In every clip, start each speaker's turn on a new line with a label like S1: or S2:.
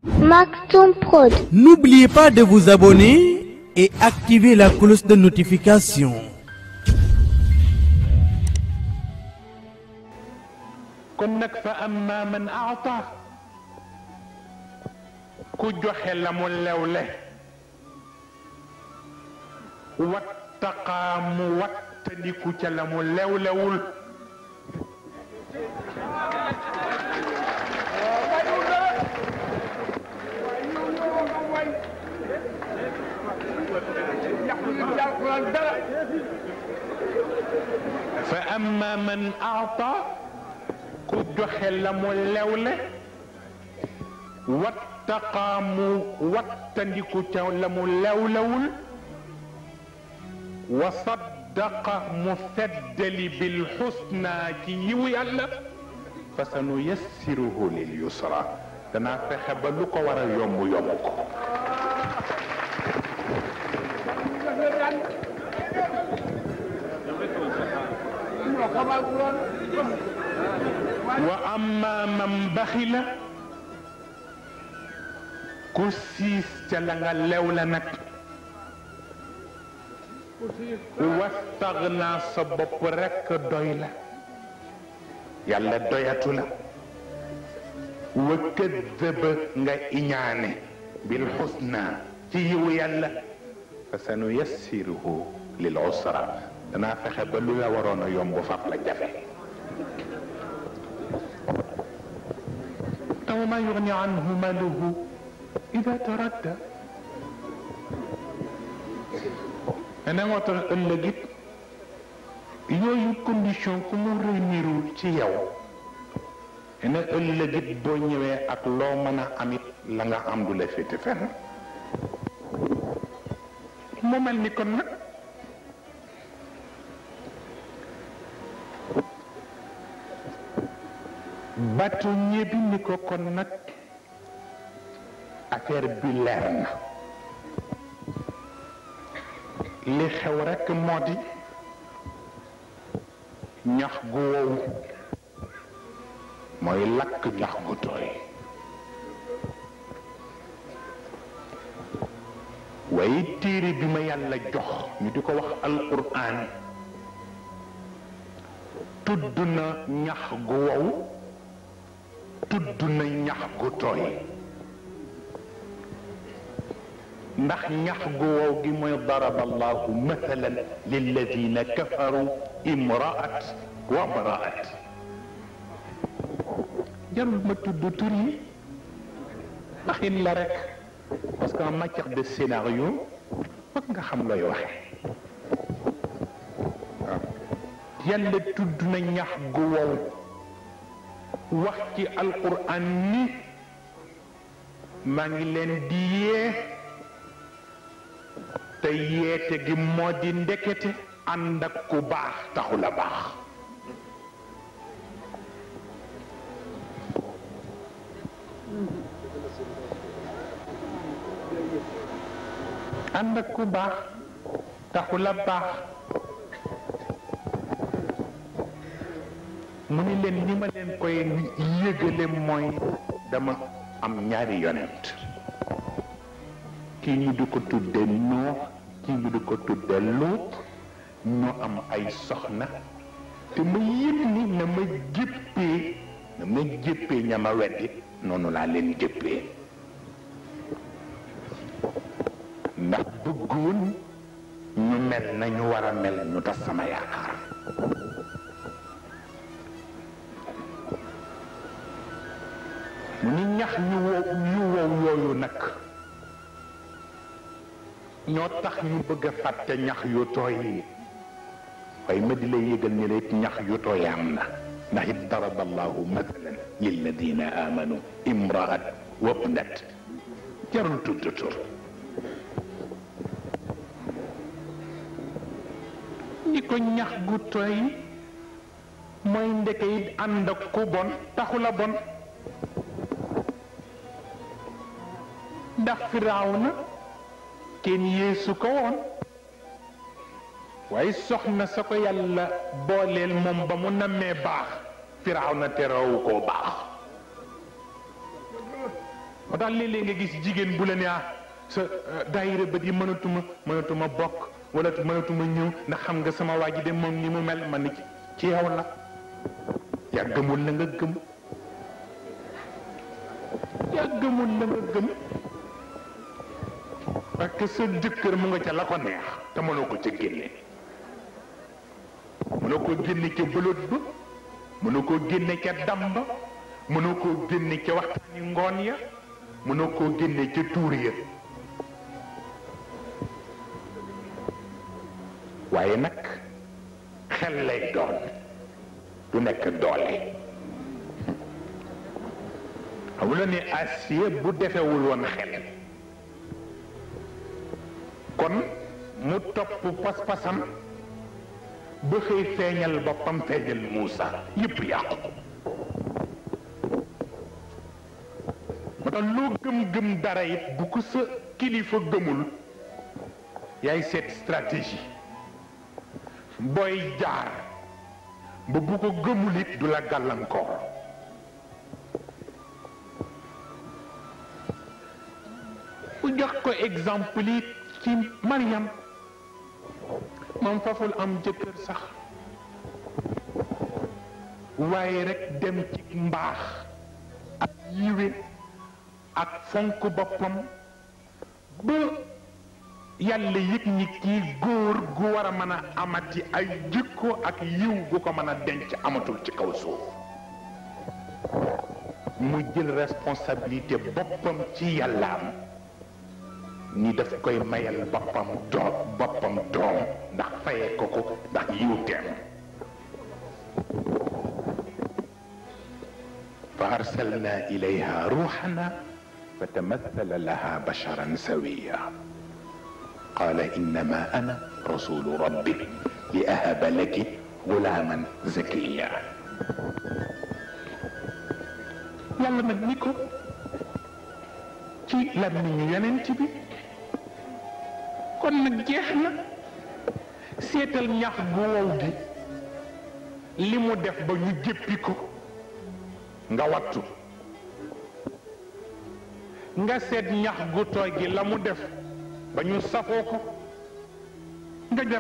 S1: Maxon Prod.
S2: N'oubliez pas de vous abonner et activer la cloche de notification.
S3: kon nag fa amma man aata ku joxe la mu lewle wattaqaa mu wattandiku ca la mu lewlewul fa amma man aata ku joxe la mu lewle wattaqaa mu wattandiku ca la mu lewlewul wa saddaqa mu feddali bil xusna ci yiwu yàlla fa sa nu yassiruhu lil yusra danaa fexe ba lu ko war a yomb yomb ko wa amma man baxila ku siis ca la nga lew la nag wastaxna sa bopp rekk doy la yàlla doyatu la wa këddëba nga iñaane bil xusna ci yiwu yàlla fa sanu yassiruhu lil usra danaa fexe ba lu la waroon a yomb faf la jafe aw ma yugni anhu maluhu ida taradda ne moo tax ëllëg it yooyu condition ku mu réunirul ci yow ne ëllëg it boo ñëwee ak loo mën a amit la nga am du la féete fenn mu mel ni kon nag bâtonnier bi ni ko kon nag affaire bi leer na li xew rekk moo di ñax gu wow mooy lakk ñax gu tooy waaye téere bi ma yàlla jox ñu di ko wax alquran tudd na ñax gu wow tudd na ñax gu tooy ndax ñax gu wow gi mooy daraba allahu mathalan lilladina kafaru imraat wa mraat jarul ma tudd tur yi waxin la rek parce que en matière de scénario foog nga xam looy waxe waaw yàlla tudd na ñax gu wow wax ci alquran ni maa ngi leen di yee te yeete gi moo di ndekete ànd ak ku baax taxul a baax ànd ak ku baax taxul a baax mu ni leen ni ma leen koy yëgale mooy dama am ñaari yonent kii ñu di ko tudde noo kii ñu di ko tudde luut ñoo am ay soxna te ma yëg ni na ma jéppee na ma jéppee ña ma weddi noonu laa leen jéppee ndax bëggoon ñu mel nañu war a mel ñu tas sama yaakaar mu ni ñax yu wow yu wow yooyu nag ñoo tax ñu bëgg a fàtte ñax yu tooy yi waaye ma di lay yëgal ni la it ñax yu tooy am na ndax it daraba allahu mathalan lilladina amanu imraat wabnat jarul tudd tur ñi ko ñax gu tooy mooy ndeke it ànd ak ku bon taxula bon ndax firaaw na kenn yeesu ko woon waaye soxna sa ko yàlla booleel moom ba mu nammee baax firaaw na terawu koo baax moo tax léeg-léeg nga gis jigéen bu la ne ah sa daayira bët yi mënatuma mënatuma bokk wala mënatuma ñëw ndax xam nga sama waa ji de moom ni mu mel man ni ci yow la yaa gëmul la nga gëm yaa gëmul la nga gëm parce que sa jëkkër mu nga ca la ko neex te mënoo ko ca génne mënoo ko génne ca bëlot ba mënoo koo génne ca dam ba mënoo koo génne ca waxtaani ngoon ya mënoo koo génne ca tuur ya waaye nag xel lay doon du nekk doole xamula ne Asiya bu defewul woon xel kon mu topp pas-pasam ba xëy feeñal boppam feeñal Muusa yépp yàqu moo tax loo gëm-gëm dara it bu ko sa kilifa gëmul yaay seet stratégie booy jaar ba bu ko gëmul it du la gàllankoor bu jox ko exemple yi ci Mariam moom faful am jëkkër sax waaye rekk dem ci mbaax ak yiwe ak fonk boppam ba yàlla yëg ni kii góor gu war a mën a amati ay jikko ak yiw gu ko mën a denc amatul ci kaw suuf mu jël responsabilité boppam ci yàllaam ni daf koy mayal boppam doom boppam doom ndax fayee ko ko ndax yiw teem fa arsalna ilayha ruuxana fa tamassala laha basharan sawiya قال إنما أنا رسول ربك لأهب لك غلاما زكيا yàlla nag ni ko ci làmmiñu yonent bi kon nag jeex na seetal ñax gu wow gi li mu def ba ñu jéppi ko nga wattu nga seet ñax gu tooy gi la mu def ba ñu safoo ko nga def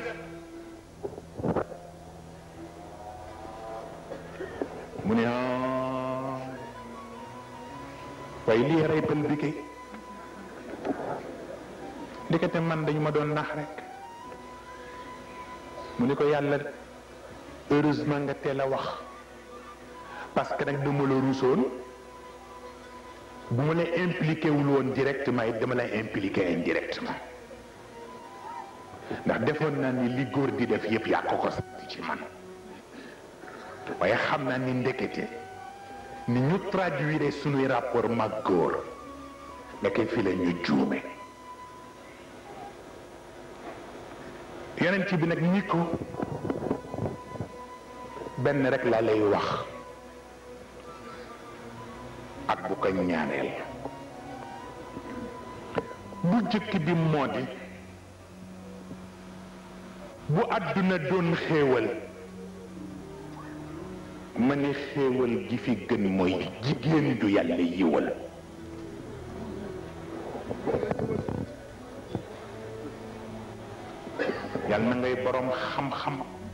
S3: mu ne ah waaye lii rey pël bi kay ndekete man dañu ma doon nax rek mu ni ko yàlla heureusement nga teel a wax parce que nag dama la ruusoon bu ma lay impliqué wul woon directement it dama lay impliqué indirectement ndax defoon naa ni li góor di def yépp yaa ko ko sant ci man waaye xam naa ni ndekete ni ñu traduire sunuy rapport mag góor ndeke fi la ñu juume yonent bi nag ni ko benn rek laa lay wax ak bu ko ñaaneel bu jëkk bi moo di bu àdduna doon xéewal ma ne xéewal gi fi gën mooy jigéen ju yàlla yiwal yal na ngay borom xam-xam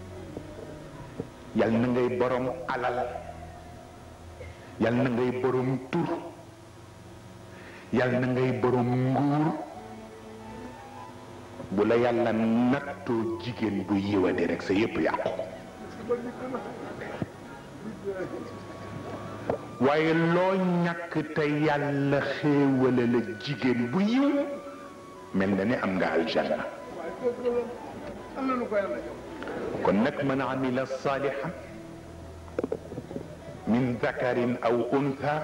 S3: yal na ngay borom alal yal na ngay borom tur yal na ngay borom nguur bu la yàlla nattoo jigéen bu yiwade rek sa yépp yàqu waaye loo ñàkk te yàlla xéewale la jigéen bu yiw mel na ni am nga aljanna kon nag man amila salihan min dakarin aw untha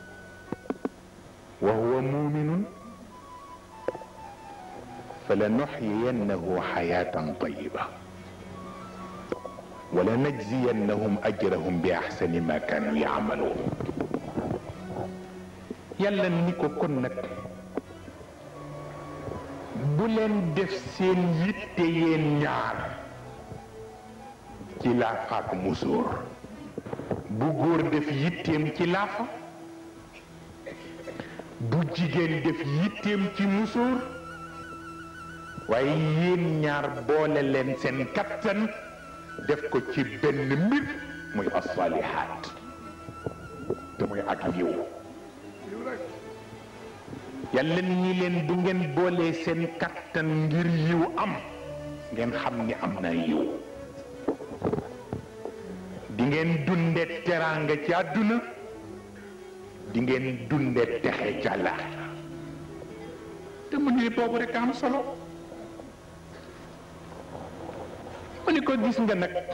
S3: wa huwa muminun فلنحيينه حياة طيبة ولنجزينهم أجرهم بأحسن ما كانوا يعملون يلا نيكو كون نك بولين دef seen yitte yeen ñaar ci laafa ak musóor bu góor def yitteem ci laafa bu jigéen def yitteem ci musóor waaye yéen ñaar boole leen seen kattan def ko ci benn mbir muy asalihaat te muy ak yiw yàlla ni leen bu ngeen boolee seen kattan ngir yiw am ngeen xam ni am na yiw di ngeen dunde teraanga ci àdduna di ngeen dunde texe ca laaxira te mu ni boobu rek am solo mu ni ko gis nga nag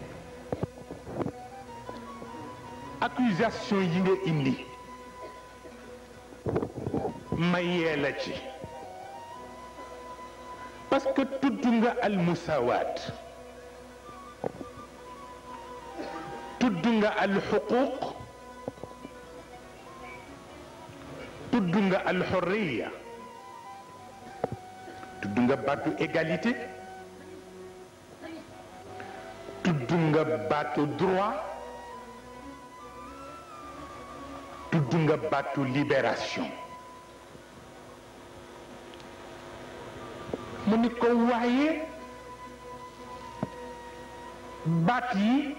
S3: accusation yi nga indi ma yee la ci parce que tudd nga almusawaat tudd nga alxuquq tudd nga alxurriya tudd nga baatu égalité tudd nga baatu droit tudd nga baatu libération mu ni ko waaye baat yi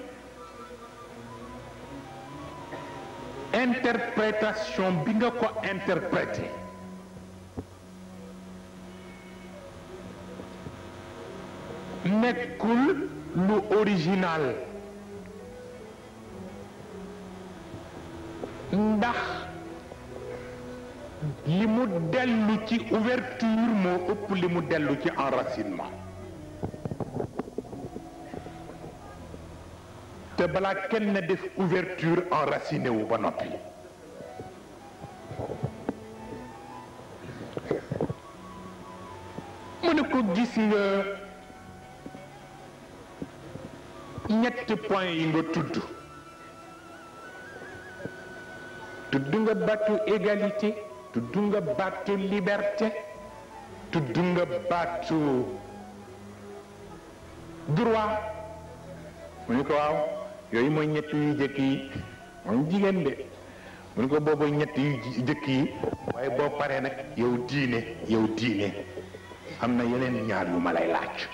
S3: interprétation bi nga ko interprété nekkul lu original ndax li mu dellu ci ouverture moo ëpp li mu dellu ci enracinement te balaa kenn def ouverture enraciné wu ba noppi mu ne ko gis nga ñetti point yi nga tudd tudd nga baatu égalité tudd nga baatu liberté tudd nga baatu droit mu ni ko waaw yooyu mooy ñett yu jëkk yi moom jigéen de mu ni ko boobu ñett yu jëkk yi waaye boo paree nag yow diine yow diine am na yeneen ñaar yu ma lay laaj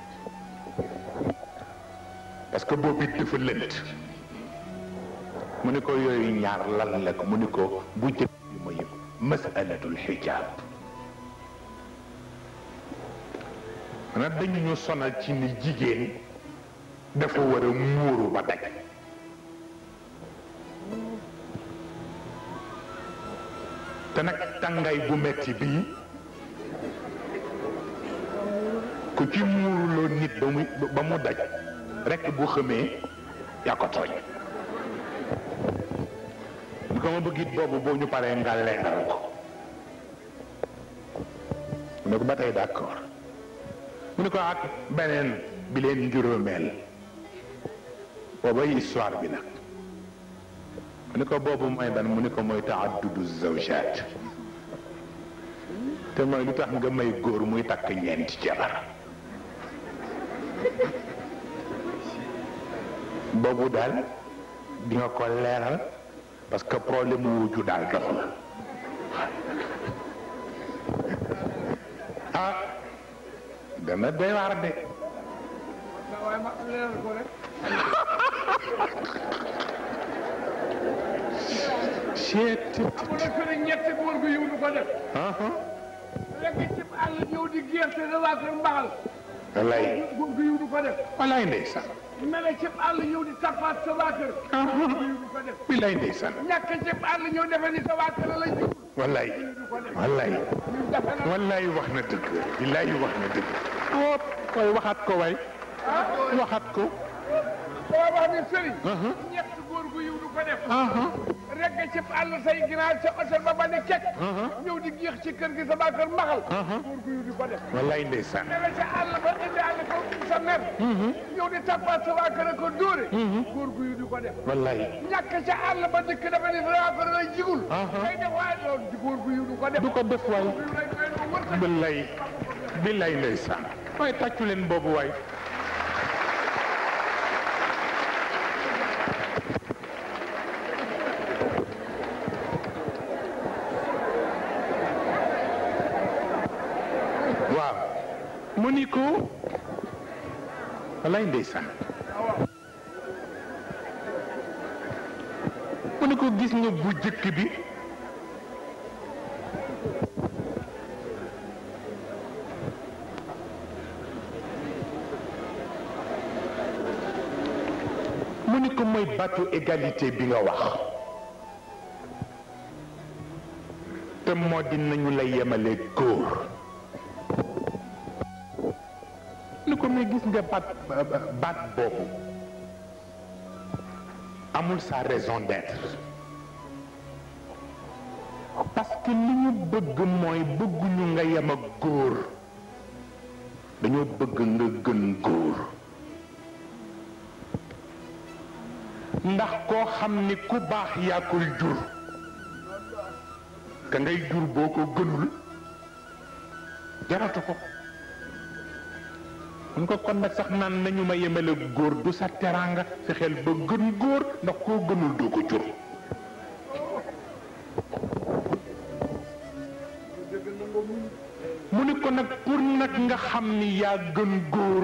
S3: parce que boobu it dafa lënt mu ni ko yooyu ñaar lan la ko mu ni ko bu jëkk bi mooy masalatul xijaab maanaam dañu ñu sonal ci ni jigéen dafa war a muuru ba daj te nag tàngaay bu metti bii ku ci muuruloo nit ba mu ba mu daj rekk bu xamee yaa ko tooñ ñu ko ma bëgg it boobu boo ñu paree nga leeral ko mu ne ko ba tey d'accord mu ne ko ak beneen bi leen njuróomeel boobay histoire bi nag mu ne ko boobu mooy ban mu ne ko mooy taaddudu zawjaat te mooy lu tax nga may góor muy takk ñeenti jabar boobu daal di nga ko leeral parce que problème mu wujju daal doxul ah dana doy waar de
S1: waaye ma leeral ko rek
S3: seet
S1: amul na sëriñ ñetti góor gu yiw du ko def lekk ci àll ñëw di gerte da waa kër mbaxal
S3: wallaay
S1: góor gu yiw du ko def
S3: wallaay ndeysaan
S1: mele ci àll ñëw di tappaat sa waa kër góor gu yiw du ko def
S3: billaay ndeysaan
S1: ñàkk ci àll ñëw defe ni sa waa kër la jublu
S3: wallaay wallaay
S1: ñun defe na
S3: wallaay wax na dëgg billaay wax na dëgg wóop koy waxaat ko waay waxaat ko
S1: boo wax ni sëriñ ñett góor gu yiw du ko def rekk ci àll say ginaar sa otel ba ba ne kekk ñëw di géex ci kër gi sa waa kër mbaxal góor gu yiw du ko def
S3: wallaay ndeysaan
S1: mele ci àll ba indi àll ko sa mer ñëw di tappaat sa waa kër ko dóore góor gu yiw du ko def
S3: wallaay
S1: ñàkk ca àll ba dëkk dafa ni sa waa kër lay jigul kay def waaye loolu di góor gu yiw du ko def
S3: du ko def waay
S1: góor gu yiw lay doy lu wërsëg
S3: billaay billaay ndeysaan waaye tàccu leen boobu waay mu ni ko walay ndeysaan mu ni ko gis nga bu jëkk bi mu ni ko mooy baatu égalité bi nga wax te moo di nañu la yemale góor ni ko mais gis nga baat baat boobu amul sa raison d'être parce que li ñu bëgg mooy bëgguñu nga yem ak góor dañoo bëgg nga gën góor ndax koo xam ni ku baax yaa koy jur ka ngay jur boo ko gënul jaratu ko mun ko kon nag sax naan nañu ma yemale góor du sa teraanga fexeel ba gën góor ndax koo gënul doo ko jur mu ni ko nag pour nag nga xam ni yaa gën góor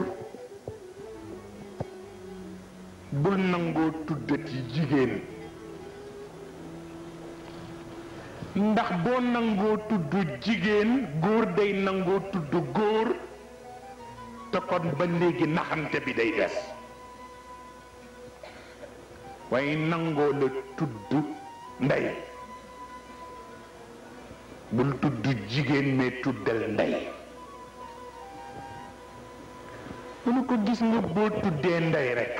S3: bul nangoo tuddati jigéen ndax boo nangoo tudd jigéen góor day nangoo tudd góor te kon ba léegi naxante bi day des waaye nangoo la tudd ndey bul tudd jigéen mais tuddal ndey mënu ko gis nga boo tuddee ndey rekk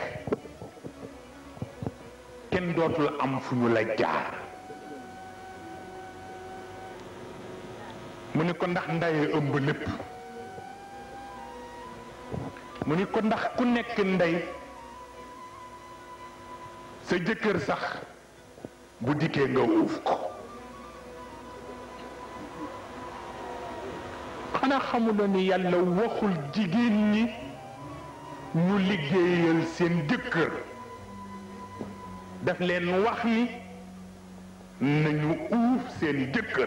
S3: kenn dootul am fu ñu la jaar mu ni ko ndax ndey ëmb lépp mu ni ko ndax ku nekk ndey sa jëkkër sax bu dikkee nga uuf ko xanaa xamuloo ni yàlla waxul jigéen ñi ñu liggéeyal seen jëkkër daf leen wax ni nañu uuf seen jëkkër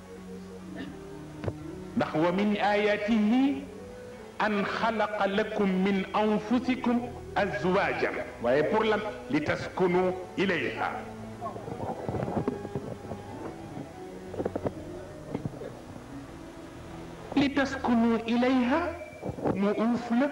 S3: ndax wa min ayatihi an xalaqa lakum min anfusikum azwajan waaye pour lan li taskunu ilayha li taskunu ilayha mu uuf la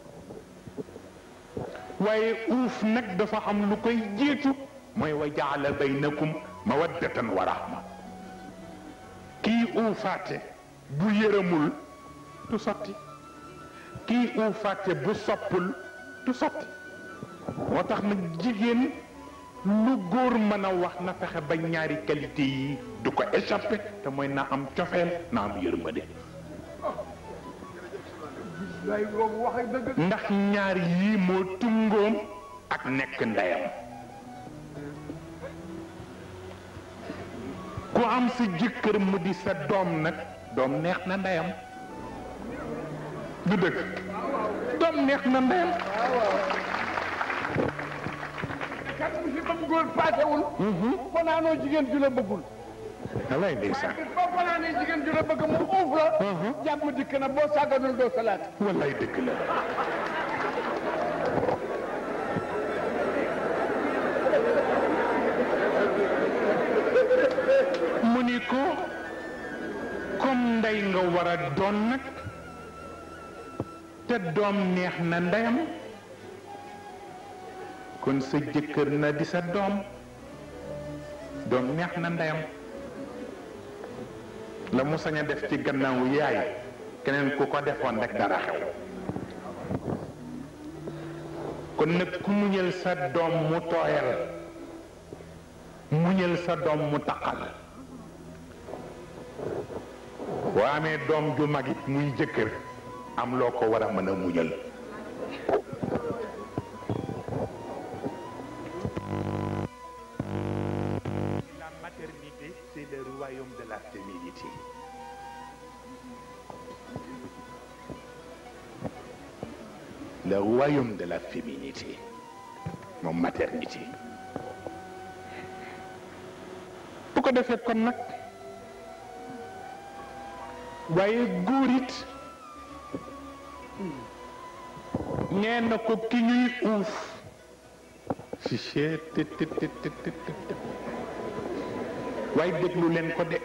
S3: waaye uuf nag dafa am lu koy jiitu mooy wa jaala baynakum mawaddatan wa rahma kii uufaate bu yërëmul du sotti kii uufaate bu soppul du sotti moo tax nag jigéen lu góor mën a wax na fexe ba ñaari qualité yi du ko échappé te mooy na am cofeel na am yërmande
S1: lay boobu waxee dëgg
S3: ndax ñaar yii moo tungoom ak nekk ndeyam ku am sa jëkkër mu di sa doom nag doom neex na ndeyam du dëgg doom neex na ndeyam
S1: kat mu si bam góor paasewul fanaanoo jigéen ju la bëggul
S3: walay ndeysaan
S1: bis boo fanaanee jigéen ju la bëgg mu uuf la jàmm dikk na boo sàgganul doo salaat
S3: walay dëgg la mu ni ko comme ndey nga war a doon nag te doom neex na ndeyam kon sa jëkkër na di sa doom doom neex na ndeyam la mu sañ a def ci gannaawu yaay keneen ku ko defoon rek dara xew kon nag ku muñal sa doom mu tooyal muñal sa doom mu taqal boo amee doom ju mag it muy jëkkër am loo ko war a mën a muñal la maternité c'est le royaume de la féminité le royaume de la féminité moom maternité bu ko defee kon nag waaye góor it nee na ko ki ñuy uuf si chee të të të të të të waaye déglu leen ko de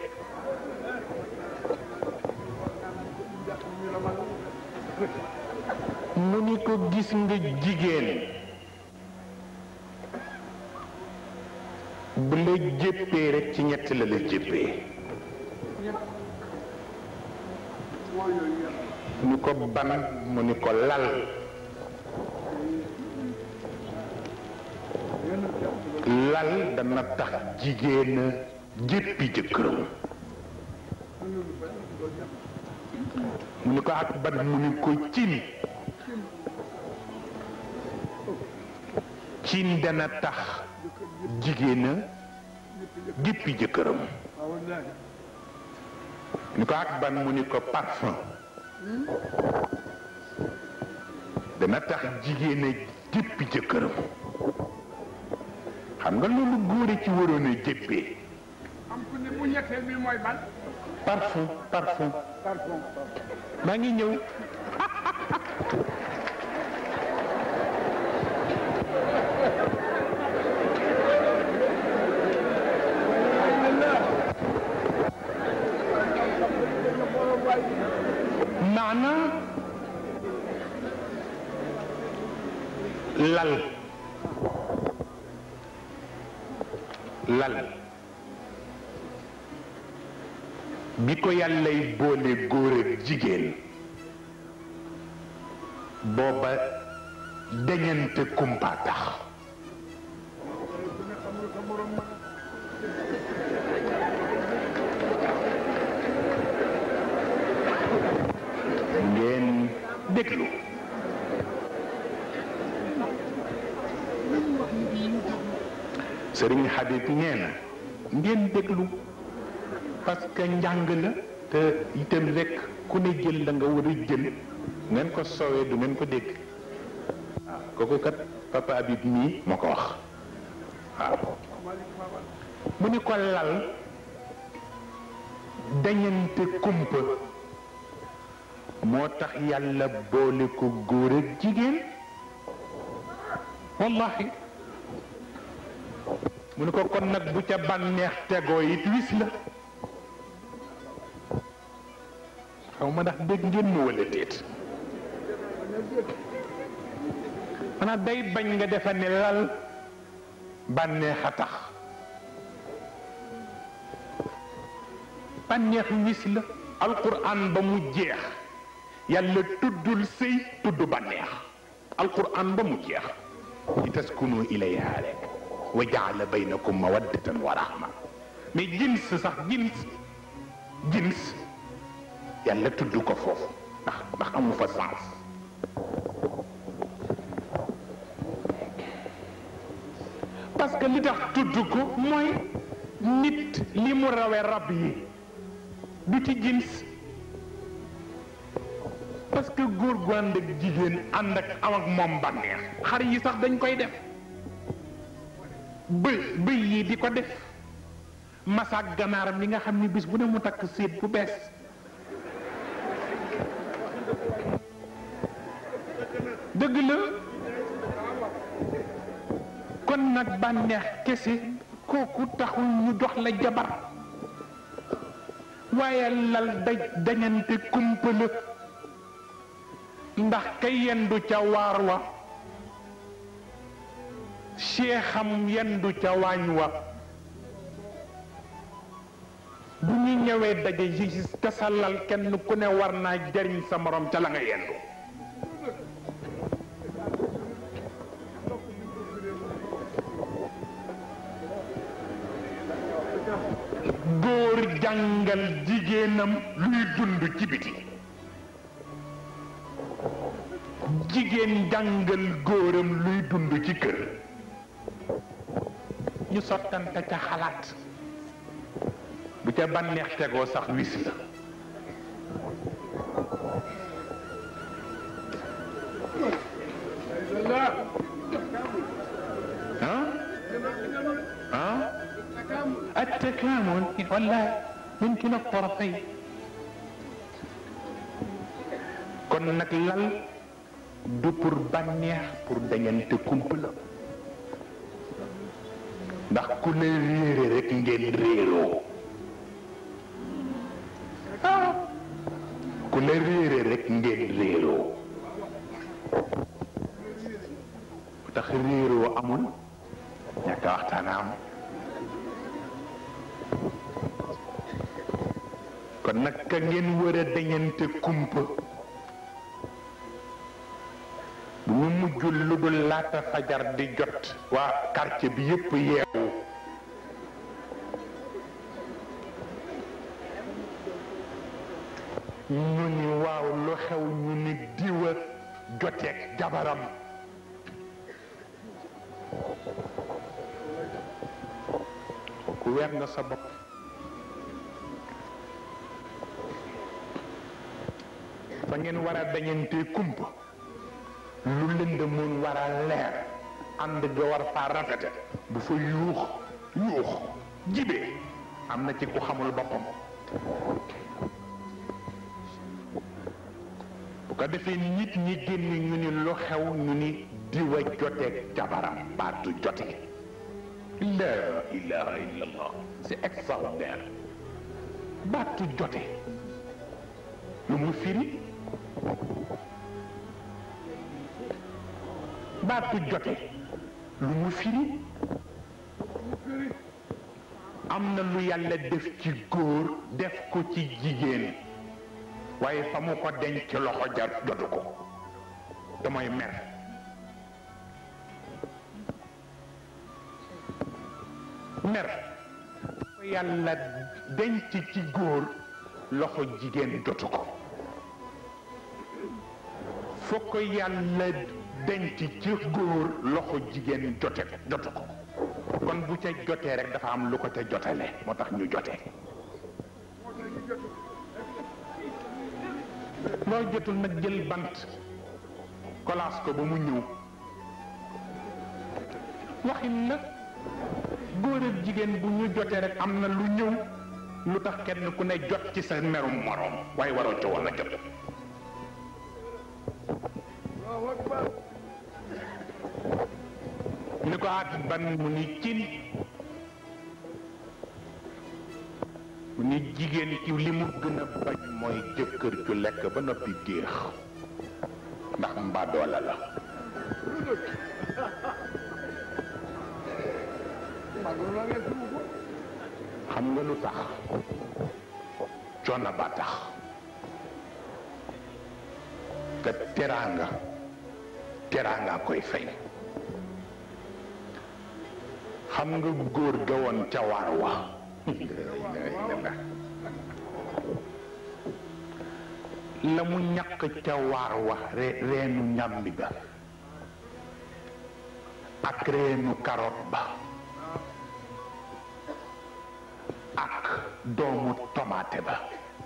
S3: mu ni ko gis nga jigéen bu la jéppee rek ci ñett la la jéppee mu ni ko ban mu ni ko lal lal dana tax jigéen a jéppi jëkkëram mu ni ko ak ban mu ni ko cin cin dana tax jigéen a jéppi jëkkëram ni ko ak ban mu ni ko parfum dana tax jigéen a jéppi jëkkëram xam nga loolu góor ci waroon a jéppee
S1: am ku ne bu ñetteel bi mooy ban
S3: parfum parfum
S1: parfum
S3: maa ngi ñëw maana lal lal bi ko yàllay boole góor ak jigéen booba dañante kumpa tax ngeen déglu sëriñ Habib nee na ngeen déglu parce que njàng la te itam rek ku ne jël la nga war a jël ngeen ko soowee du ngeen ko dégg waaw kooku kat papa Habib mii moo ko wax waaw mu ni ko lal dañante kumpa moo tax yàlla boole ko góor ak jigéen wallahi mu ni ko kon nag bu ca bànneex tegoo it wis la xaw ma ndax dégg ngeen mu wala déet maanaam day bañ nga defa ne lal bànneex a tax bànneex wis la alquran ba mu jeex yàlla tuddul sëy tudd bànneex alquran ba mu jeex li taskunu ilayha rek wa jaala baynakum mawaddatan wa rahma mais jins sax jins jins yàlla tudd ko foofu ndax ndax amu fa sens parce que li tax tudd ko mooy nit li mu rawe rab yi du ci jins parce que góor gu ànd ak jigéen ànd ak am ak moom bànneex xar yi sax dañ koy def bëy bëy yi di ko def masaak ganaaram li nga xam ni bis bu ne mu takk séet bu bees dëgg la kon nag bànneex kese kooku taxul ñu jox la jabar waaye lal daj dañante kumpala ndax ka yendu ca waar wa seexam yendu ca waañ wa bu ñu ñëwee daje yi te sa lal kenn ku ne war naa jariñ sa morom ca la nga yendu góor jàngal jigéenam luy dund ci biti jigéen jàngal góoram luy dund ci kër ñu sottante ca xalaat bu ca bànneex tegoo sax wis la ah ah التكامل ولا يمكن الطرفين kon nag lal du pour bànneex pour dañante kump la ndax ku la réere rek ngeen réeroo ku la réere rek ngeen réeroo bu tax réeroo amul ñàkk a waxtaan am kon nag ka ngeen war a dañante kumpa bu ñu mujjul lu dul laata fajar di jot waa quartier bi yépp yeewu ñu ni waaw lu xew ñu ni diwa joteeg jabaram ku weer nga sa bopp fa ngeen war a dañante kumpa lu lënd mun war a leer ànd ga war faa rafete bu fa yuux yuux jibee am na ci ku xamul boppam bu ko defee nit ñi génn ñu ni lu xew ñu ni diwa joteeg jabaram baatu jote la ilaha illallah c'est extraordinaire baatu jote lu mu firi baatu jote lu mu firi am na lu yàlla def ci góor def ko ci jigéen waaye fa mu ko denc loxo jar jotu ko te mooy mer mer ko yàlla denc ci góor loxo jigéen jotu ko foo ko yàlla denc ci góor loxo jigéen jote jotu ko kon bu ca jotee rek dafa am lu ko ca jotale moo tax ñu jotee loo jotul nag jël bant kolaas ko ba mu ñëw waxin la góor ak jigéen bu ñu jotee rek am na lu ñëw lu tax kenn ku ne jot ci sa merum moroom waaye waroo ca woon a jot ni ko at ban mu ni cin mu ni jigéen ci li mu gën a bañ mooy jëkkër ju lekk ba noppi géex ndax mbadoola la xam nga lu tax coono ba tax ka teraanga teraanga koy fay xam nga góor ga woon ca waar wa la mu ñàkk ca waar wa reenu ñambi ba ak reenu carotte ba ak doomu tomate ba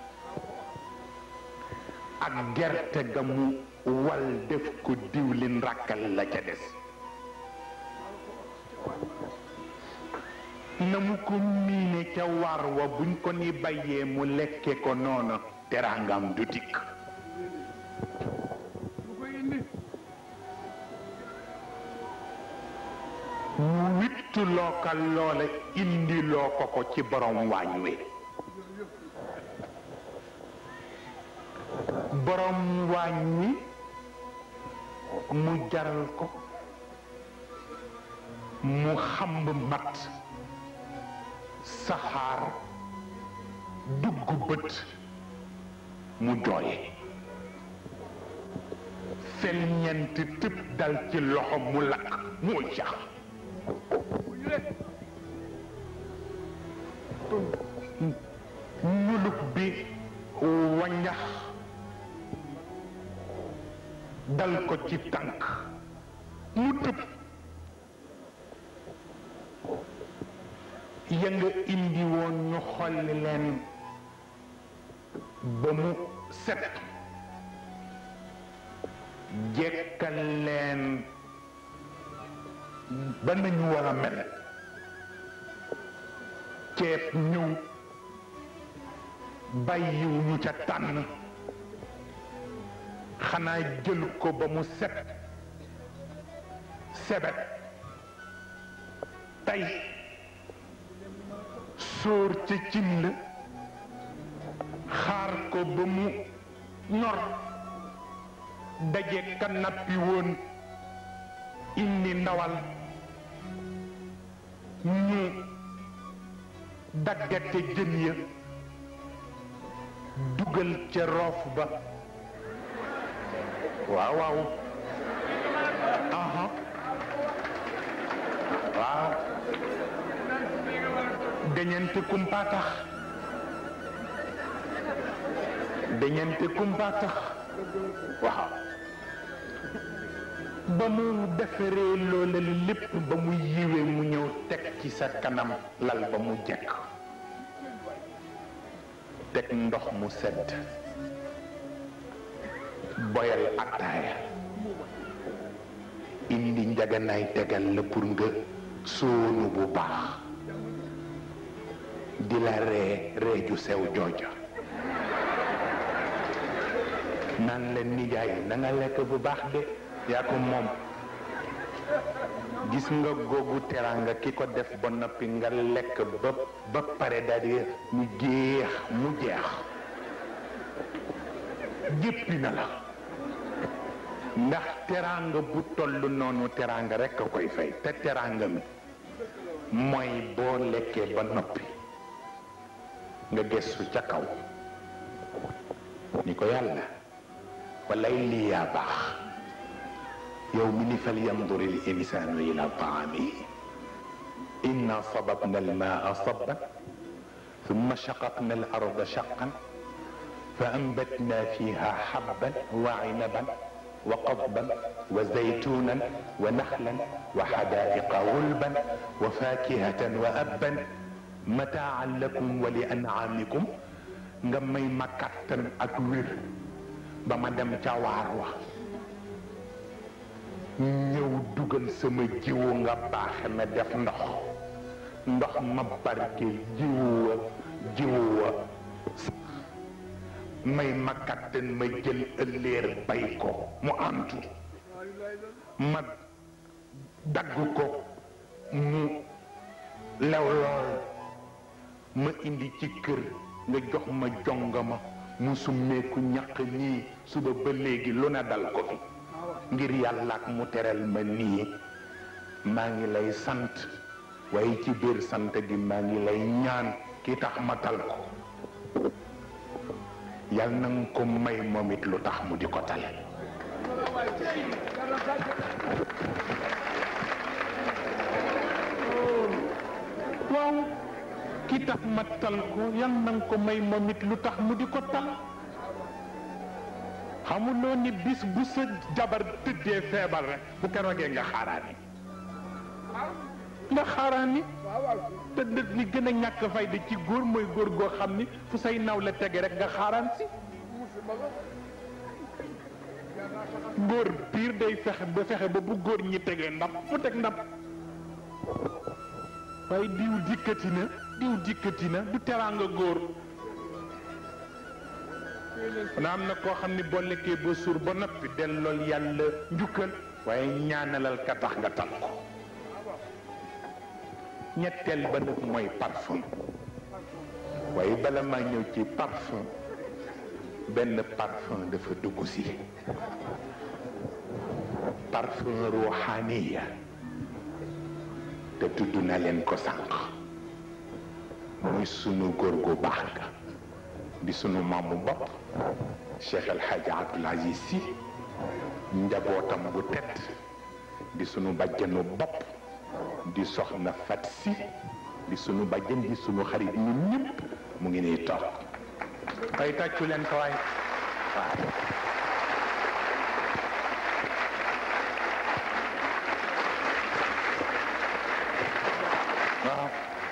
S3: ak gerte ga mu wal def ko diwlin rakkal la ca des na mu ko miine ca war wa buñ ko ni bàyyee mu lekke ko noonu teraangam du dikk mu wittu loo ka loola indi loo ko ko ci borom waañ wi borom waañ wi mu jaral ko mu xamb mat saxaar dugg bët mu jooye fel ñent tëb dal ci loxo mu lakk mu jax ñuluk bi wañax dal ko ci tànk mu tëb ya nga indi woon ñu xolli leen ba mu set jekkal leen ba nañu war a mel ceeb ñëw bàyyiw ñu ca tànn xanaa jël ko ba mu set sebet tey sóor ca cin la xaar ko ba mu ñor daje ka nappi woon indi ndawal ñu daggate jën ya dugal ca roof ba waaw waaw aha waaw dañante kumpa tax dañante kumpa tax waaw ba mu defaree loola lépp ba mu yiwee mu ñëw teg ci sa kanam lal ba mu jekk teg ndox mu sedd boyal attaaya indi njaganaay tegal la pour nga sóonu bu baax di la ree ree ju sew jooja naan la nijaay na nga lekk bu baax de yaa ko moom gis nga googu teraanga ki ko def ba noppi nga lekk ba ba pare daal di mu jeex mu jeex jéppi na la ndax teraanga bu toll noonu teraanga rekk a koy fay te teraanga mi mooy boo lekkee ba noppi nga gëstu ca kaw ni ko yàlla walay lii yaa baax yow mi ni fal yanduri l insanu ila taamihi inna sababna almaa sabban thumma shaqaqna al arda shaqqan fa anbatna fiha habban wa inaban wa qadban wa zaytunan wa nakhlan wa hadaiqa gulban wa fakihatan wa abban mataan lakum wa li an'amikum nga may ma kattan ak wér ba ma dem ca waar wa ñëw dugal sama jiwu nga baaxe na def ndox ndox ma barke jiwu wa jiwu wa may ma kattan ma jël ëlléer bay ko mu antu ma dagg ko mu lew lool ma indi ci kër nga jox ma jongama mu summeeku ñaq nii suba ba léegi lu ne dal ko fi ngir yàlla ak mu teral ma nii maa ngi lay sant waaye ci biir sant gi maa ngi lay ñaan ki tax ma tal ko yal na nga ko may moom it lu tax mu di ko tale waaw ki tax ma tal ko yal na nga ko may moom it lu tax mu di ko tal xamuloo ni bis bu sa jabar tëddee feebar rek bu keroogee nga xaaraani nga xaaraani te dëgg li gën a ñàkk fayda ci góor mooy góor goo xam ni fu say naw la tege rek nga xaaraan si góor piir day fexe ba fexe ba bu góor ñi tegee ndab fu teg ndab waaye diw dikkati na diw dikkati na du teraanga góor na am na koo xam ni boo lekkee ba suur ba noppi dellool yàlla njukkal waaye ñaanalal ka tax nga tal ko ñetteel ba nag mooy parfum waaye bala maa ñëw ci parfum benn parfum dafa dugg si parfum ruuxaaniya te tudd na leen ko sànq muy sunu góor gu baax ga di sunu maamu bopp Cheikh El Hadj Abdoul Aziz Sy njabootam bu tedd di sunu bàjjanu bopp di soxna Fat Si di sunu bàjjan di sunu xarit ñun ñëpp mu ngi nii toog ay tàccu leen ko waay waaw waaw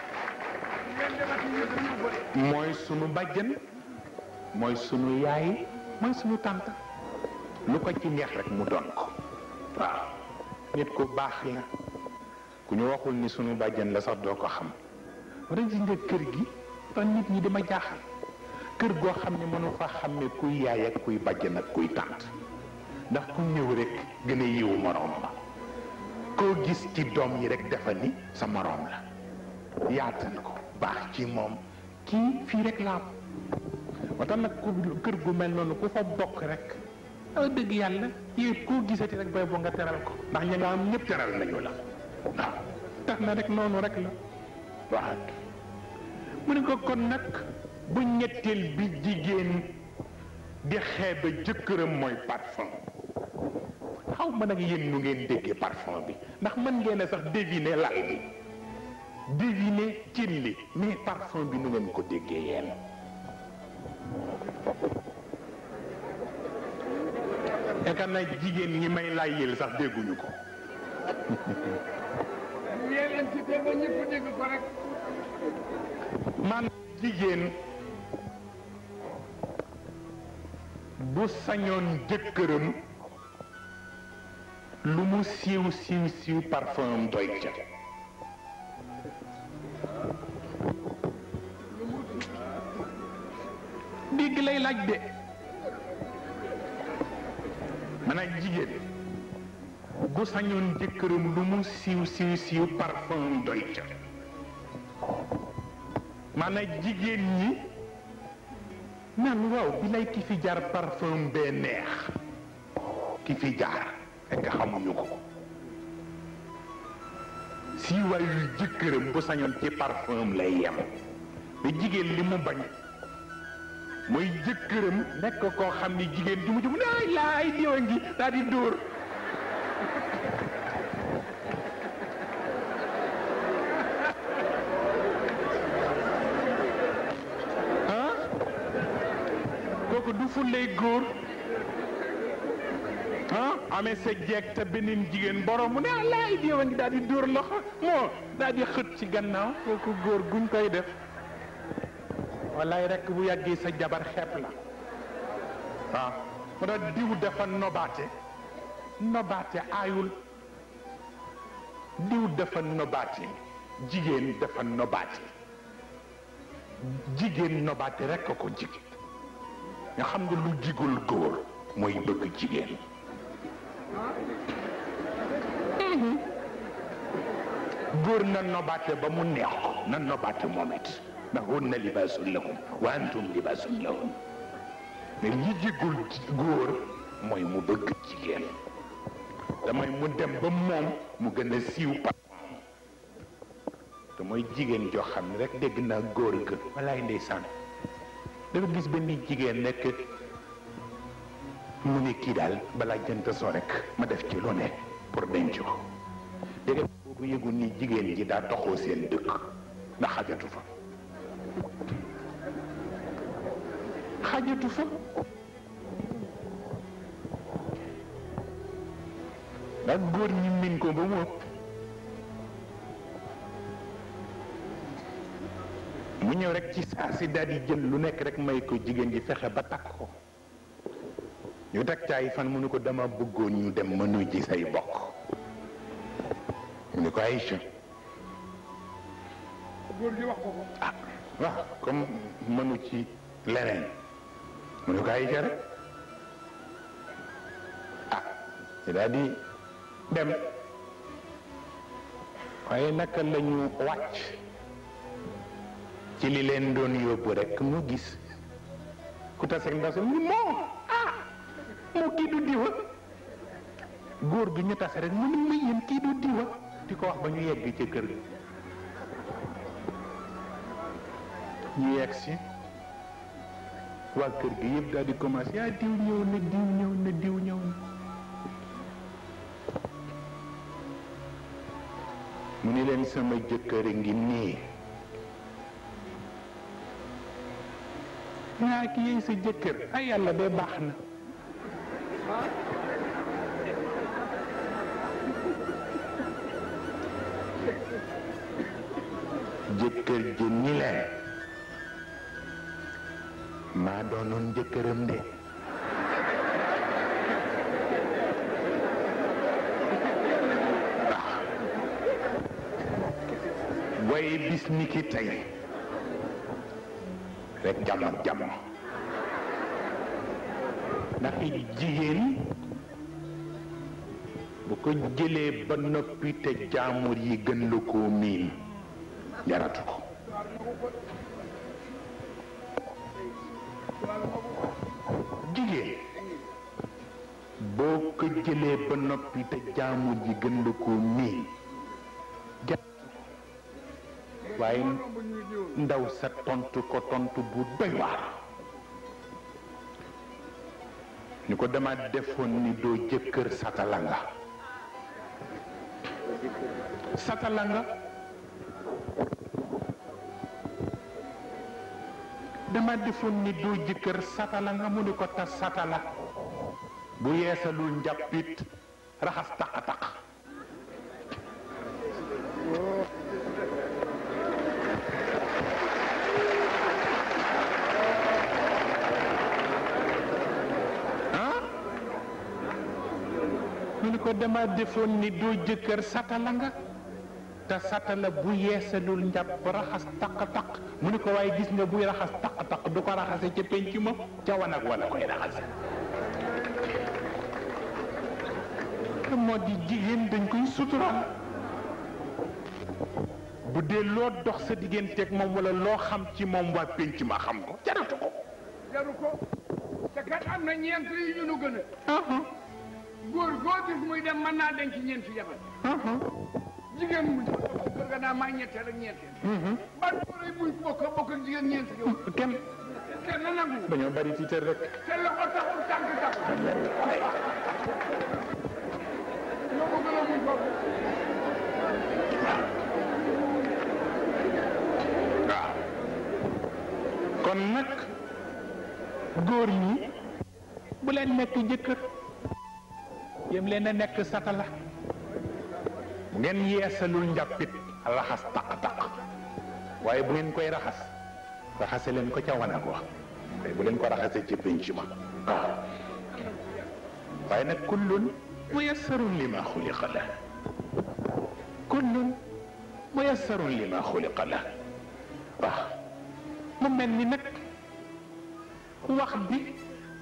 S3: mooy sunu bàjjan mooy sunu yaay mooy sunu tànta lu ko ci neex rek mu doon ko waaw nit ku baax la ku ñu waxul ni sunu bàjjan la sax doo ko xam wala gis nga kër gi tax nit ñi dama jaaxal kër goo xam ne mënu fa xam ne kuy yaay ak kuy bàjjan ak kuy tànt ndax ku ñëw rek gën a yiwu moroom ma koo gis ci doom yi rek dafa ni sa moroom la yaatal ko baax ci moom kii fii rek la am moo tax nag ku kër gu mel noonu ku fa bokk rek a dëgg yàlla yow koo gisati rek bay boo nga teral ko ndax ña nga am ñëpp teral nañu la waaw tax na rek noonu rek la waaw mu ne ko kon nag bu ñetteel bi jigéen di xeeba jëkkëram mooy parfum xaw ma nag yéen nu ngeen déggee parfum bi ndax mën ngeen a sax deviner lal bi deviner cin li mais parfum bi nu ngeen ko déggee yéen yaakaar naa jigéen ñi may layyil sax dégguñu ko
S1: yéen ci te ba ñëpp dégg ko rek
S3: man jigéen bu sañoon jëkkëram lu mu siiw siiw siiw parfum am doy ca dégg lay laaj de maanaam jigéen bu sañoon jëkkëram lu mu siiw siiw siiw parfum am doy ca maanaam jigéen ñi naan waaw bi lay ki fi jaar parfum bee neex ki fi jaar fekk xamuñu ko siiwaayu jëkkëram bu sañoon ci parfum lay yem mais jigéen li mu bañ mooy jëkkëram nekk koo xam ni jigéen ju mu jëm laay laay diwa ngi daal di dóor ah kooku du fullay góor ah amee sa jeeg te beneen jigéen borom mu ne ah laay diwa ngi daal di dóor loxo moo daal di xët ci gannaaw kooku góor guñ koy def wallaay rekk bu yàggee sa jabar xepp la waaw mu tax diw dafa nobaate nobaate aayul diw dafa nobaate jigéen dafa nobaate jigéen nobaate rekk a ko jig nga xam nga lu jigul góor mooy bëgg jigéen góor na nobaate ba mu neex ko na nobaate moom it ndax hunna libaasun lakum wa antum libaasun lahum mais li jigul góor mooy mu bëgg jigéen damay mu dem ba moom mu gën a siiw parfum te mooy jigéen joo xam ne rek dégg naa góor ga walaay ndeysaan dafa gis benn jigéen nekk mu ne kii daal balaa jënt soo rek ma def ci lu ne pour denc ko dégg boobu yëgul ni jigéen ji daa toxoo seen dëkk ndax xajatu fa xajatu fa ndax góor ñi min ko ba mu ëpp mu ñëw rek ci saa si daal di jël lu nekk rek may ko jigéen ji fexe ba takk ko ñu teg caay fan mu ne ko dama bëggoon ñu dem mënu ji say bokk mu ne ko Aïcha
S1: góor gi wax ko ko
S3: ah waaw comme mënu ci leneen mu ne ko Aïcha rek ah ci daal di dem waaye naka la ñu wàcc ci li leen doon yóbbu rek mu gis ku taseeg ndaw si mu ni moo ah moo kii du diwa góor gi ñu tase rek mu ni ma yéen kii du diwa di ko wax ba ñu yegg ci kër gi ñu yegg si waa kër gi yëpp daal di commencé ah diw ñëw na diw ñëw na diw ñëw na mu ni leen sama jëkkër a ngi nii naa ki yey sa jëkkër ay yàlla de baax na jëkkër ji ni leen maa doonoon jëkkëram de waaye bis ni ki tey rek jàmm ak jàmm ndax jigéen bu ko jëlee ba noppi te jaamur yi gën la koo miin jaratu ko jigéen boo ko jëlee ba noppi te jaamur yi gën la koo miin jaratu ko waaye ndaw sa tontu ko tontu bu doy waar ni ko dama defoon ni doo jëkkër satala nga satala nga dama defoon ni doo jëkkër satala nga mu ni ko tas satala bu yeesalul njàppit raxas taq-taq mu ni ko dama defoon ni doo jëkkër satala nga te satala bu yeesalul njàpp raxas taq-taq mu ni ko waaye gis nga buy raxas taq-taq du ko raxase ca penc ma ca wanag wala koy raxase te moo di jigéen dañ koy suturaal bu dee loo dox sa digganteeg moom wala loo xam ci moom waa penc ma xam ko jaratu ko
S1: jaru ko te kat am na ñeent yu ñu nu gën a góor goo gis muy dem mën naa denc ñeenti jabar jigéen mu kër ga naa maa ñetteel ak ñeenteel ban góor yi buñ bokk bokk ak jigéen ñeenti yow
S3: kenn
S1: kenn nangu
S3: dañoo bari tiitar rek
S1: te loxo taxul tànk taxul ñoo ko gën a muñ foofu
S3: waaw kon nag góor ñi bu leen nekk jëkkër yem leen a nekk satala bu ngeen yeesalul njàppit raxas taq-taq waaye bu ngeen koy raxas raxase leen ko ca wanag wa waaye bu leen ko raxase ci pénc ma waaw waaye nag kullun muyassarun li ma xuliqa la kullun muyassarun li ma xuliqa la waaw mu mel ni nag wax bi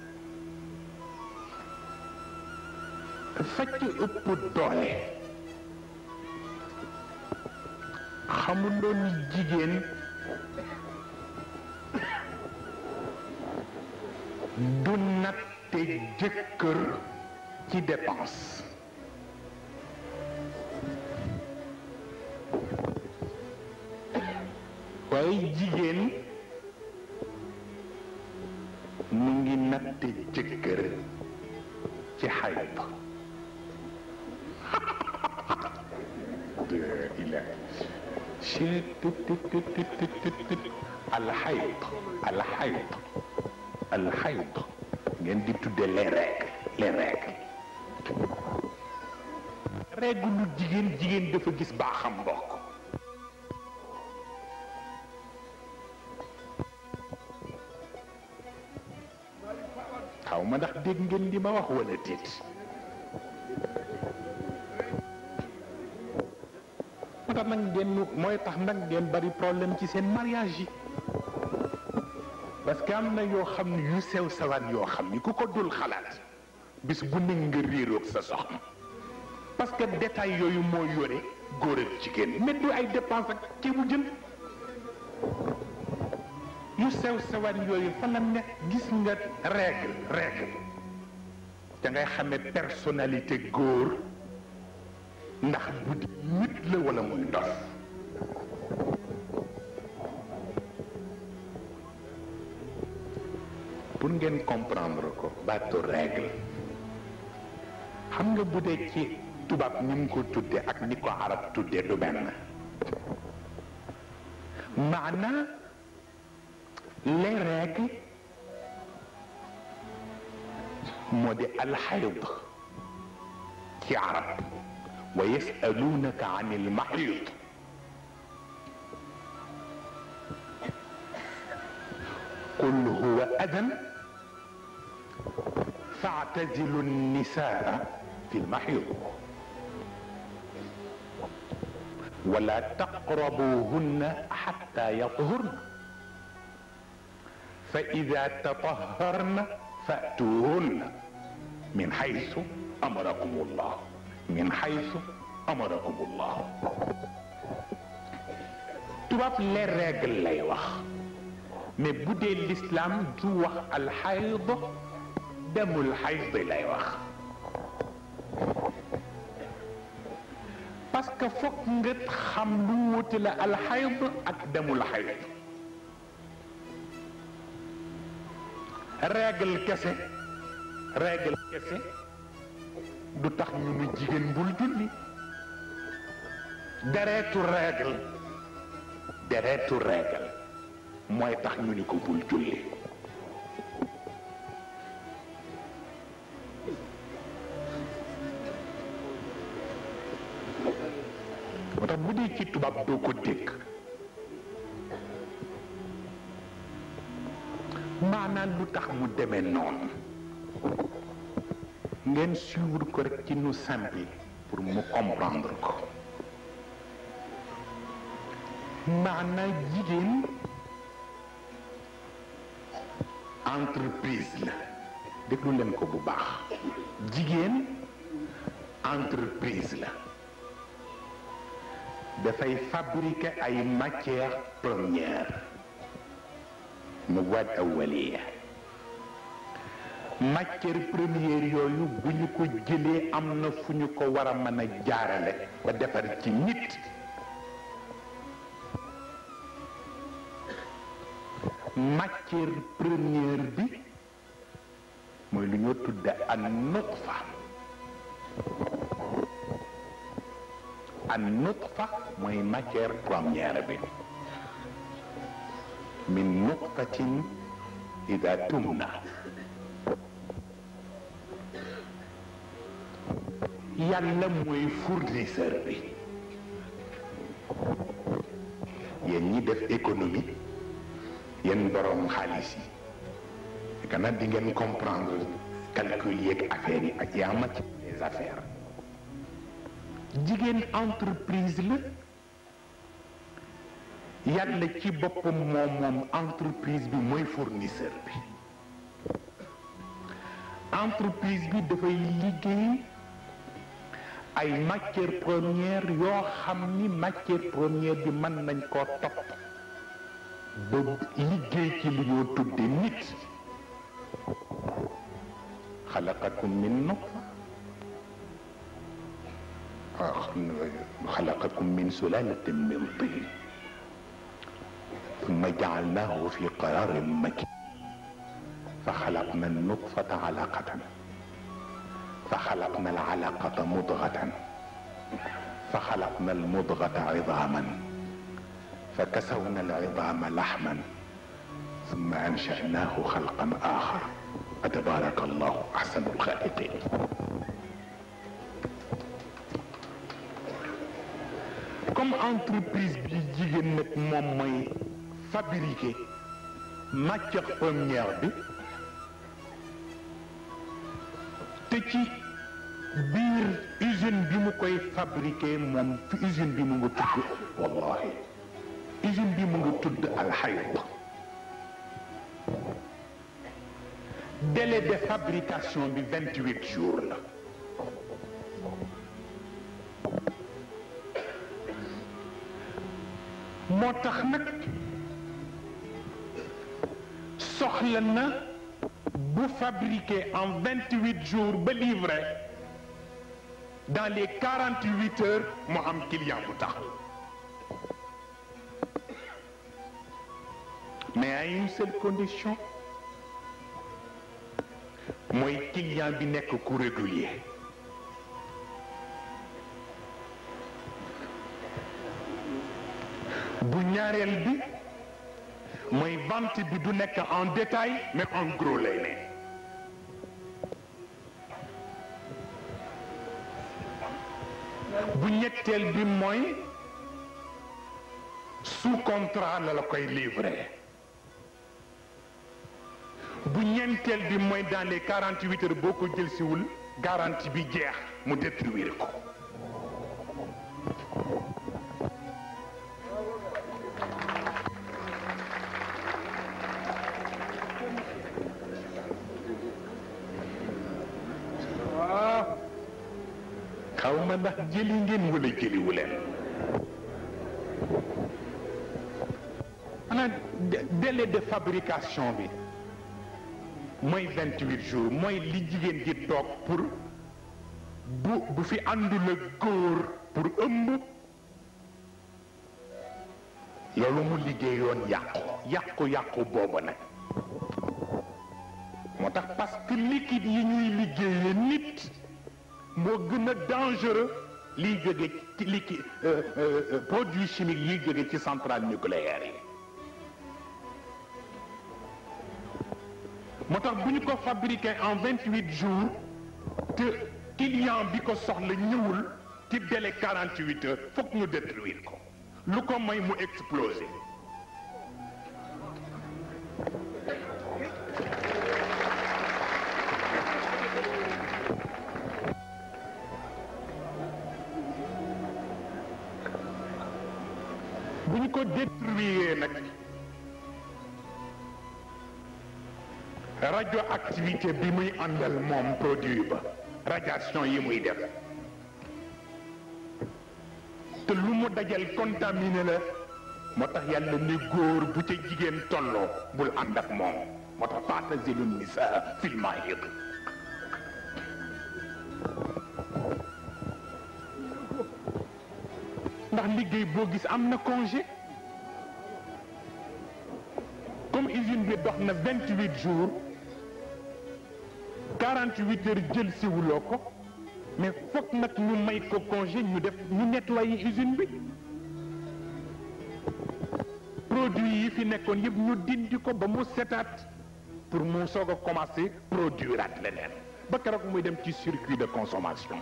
S3: facc ëpp doole xamuloo ni jigéen du natte jëkkër ci dépense waaye jigéen mu ngi natte jëkkër ci xayb إله شيء الحيض الحيض الحيض ngeen di tudde les règles les règles règle lu jigéen jigéen dafa gis baaxam mbokk xaw ma ndax dégg ngeen li ma wax wala déet moo tax nag ngeen mooy tax nag ngeen bari problème ci seen mariage yi parce que am na yoo xam ne yu sew sawaan yoo xam ni ku ko dul xalaat bis bu ne nga réeroog sa soxna parce que détail yooyu moo yore góor ak jigéen mais du ay dépense ak ci bu jën yu sew sawaan yooyu fa la ne gis nga règle règle da ngay xamee personnalité góor ndax bu di nit la wala muy ndof pour ngeen comprendre ko baatu règle xam nga bu dee ci tubaab ni mu ko tudde ak ni ko arab tudde du benn maana les règles moo di alxayd ci arab wa yasalunaka an ilmaxid qul huwa adan faatazilu nnisaa fi lmaxid wala taqrabuhunna xatta yathurna fa ida tataharna fatuhunna min xaysu amarakum allah min xaysu amarakumullah tubaab les règles lay wax mais bu dee l'islam du wax alxayd demul xayd lay wax parce que foog nga xam lu wuute la alxayd ak demul xayd règle kese règle kese du tax ñu ni jigéen bul julli deretu règle deretu règle mooy tax ñu ni ko bul julli moo tax bu dee ci tubaab doo ko dégg maanaam lu tax mu demee noonu ngeen suivre ko rek ci nu simple pour mu comprendre ko maanaam jigéen entreprise la déglu leen ko bu baax jigéen entreprise la dafay fabriquer ay matières premières مواد أولية matière première yooyu bu ñu ko jëlee am na fu ñu ko war a mën a jaarale ba defar ci nit matière première bi mooy lu ñoo tudde an nutfa an nutfa mooy matière première bi min nuqtatin ida tumna yàlla mooy fournisseur bi yéen ñi def économie yéen borom xaalis yi kana di ngeen comprendre calcul yeeg affaires yi ak yaa ci les affaires jigéen entreprise la yàlla ci boppam moom moom entreprise bi mooy fournisseur bi entreprise bi dafay liggéey ay matière première yoo xam ni matière première bi mën nañ koo topp ba liggéey ci lu ñoo tudde nit xalaqakum min nutfa xalaqakum min sulalatin min tin ثم جعلناه في قرار مكين فخلقنا النطفة علقة فخلقنا العلقة مضغة فخلقنا المضغة عظاما فكسونا العظام لحما ثم أنشأناه خلقا آخر فتبارك الله أحسن الخالقين comme entreprise bi jigéen nag moom mooy fabriquer matière première bi te ci biir usine bi mu koy fabriquer moom fi usine bi mu nga tudd wallahi usine bi mu nga tudd alxayd délai de fabrication bi vingt huit jours la moo tax nag soxla na bu fabriqué en vingt huit jours ba livré dans les quarante huit heures mu am client bu tax mais à une seule condition mooy client bi nekk ku régulier bu ñaareel bi mooy vente bi du nekk en détail mais en gros lay ne bu ñetteel bi mooy sous contrat la la koy livré bu ñeenteel bi mooy dans les quarante huit heures boo ko jël siwul garantie bi jeex mu détruire ko xaw ma ndax jëli ngeen wala jëliwu leen xanaa délai de fabrication bi mooy vingt huit jours mooy li jigéen ji toog pour bu bu fi àndul ak góor pour ëmb loolu mu liggéeyoon yàqu yàqu yàqu boobu nag moo tax parce que liquide yi ñuy liggéeyee nit moo gën a dangereux liy jóge ci liquide produit chimique yiy jóge ci centrale nucléaire yi moo tax bu ñu ko fabriqué en vingt huit jours te client bi ko soxla ñëwul ci délai quarante huit heures foog ñu détruire ko lu ko may mu exploser bu ñu ko détruire nag radioactivité bi muy àndal moom produit ba radiation yi muy def te lu mu dajal contaminé la moo tax yàlla ne góor bu ca jigéen tolloo bul ànd ak moom moo tax faatazilu nisaa fil mahid ndax liggéey boo gis am na congé comme usine bi dox na vingt huit jours quarante huit heures jël siwuloo ko mais foog nag ñu may ko congé ñu def ñu nettoyer usine bi produit yi fi nekkoon yëpp ñu dindi ko ba mu setaat pour mu soog a commencer produire at leneen ba keroog muy dem ci circuit de consommation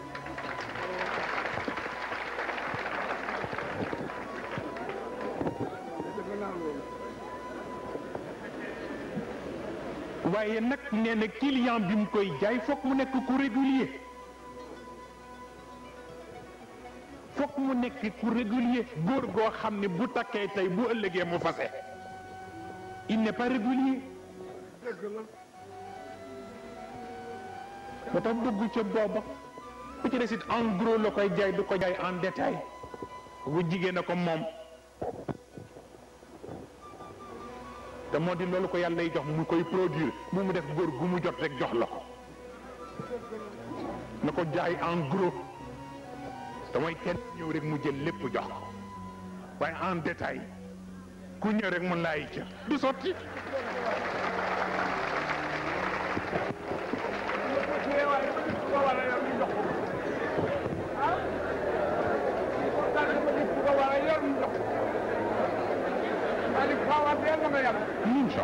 S3: waaye nag nee na client bi mu koy jaay fokk mu nekk ku régulier fokk mu nekk ku régulier góor goo xam ne bu takkee tey bu ëllëgee mu fase il n'est pas régulier ba tax dugg ca booba ku ci des it en gros la koy jaay du ko jaay en détail bu jigéen a ko moom te moo di loolu ko yàlla lay jox mu koy produire mu mu def góor gu mu jot rek jox la ko na ko jaay en gros te mooy kenn ñëw rek mu jël lépp jox ko waaye en détail ku ñëw rek mun laay ca du sotti incha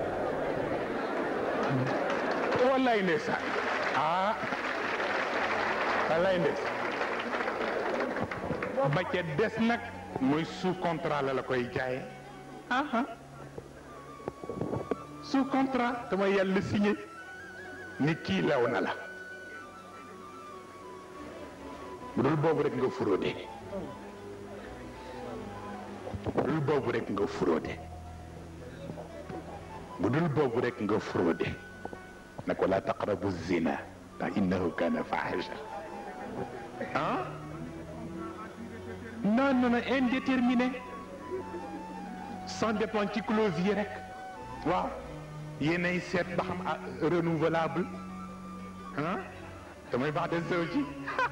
S3: allah wallaay ndeysaan ah wallaay ndeysaan ba ca des nag mooy sous contrat la la koy jaaye aha sous contrat dama yàlla signé ni kii lew na la bu dul boobu rek nga fraude bu dul boobu rek nga fraude bu dul boobu rek nga fraude na ko la taqrabu zina ndax innahu kana fahisha ah non non non indéterminé sans dépend ci clause yi rek waaw yéenay seet ba xam ah renouvelable ah damay baax de sew ci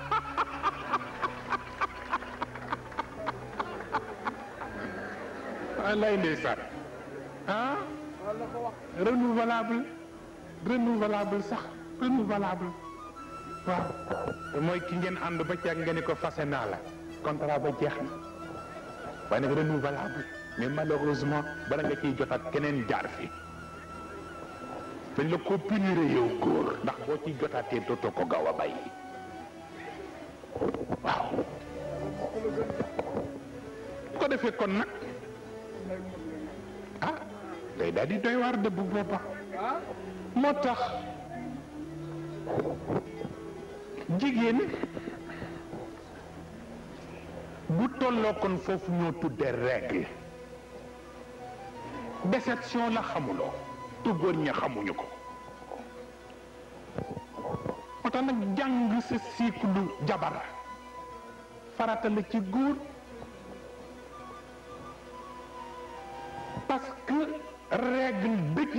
S3: lay ndeysaan ah renouvelable renouvelable sax renouvelable waaw mooy ki ngeen ànd ba ci ak nga ni ko fase naa la contrat ba jeex na waaye nag renouvelable mais malheureusement bala nga ciy jotaat keneen jaar fi dañ la ko punir yow góor ndax boo ciy jotaatee dootoo ko gaaw a bàyyi waaw ko defee kon nag ah day daal di doy waar de bu booba moo tax jigéen bu tolloo kon foofu ñoo tudde règle déception la xamuloo tu góor ña xamuñu ko moo tax nag jàng sa cycle jabar farata la ci góor parce que règle dëj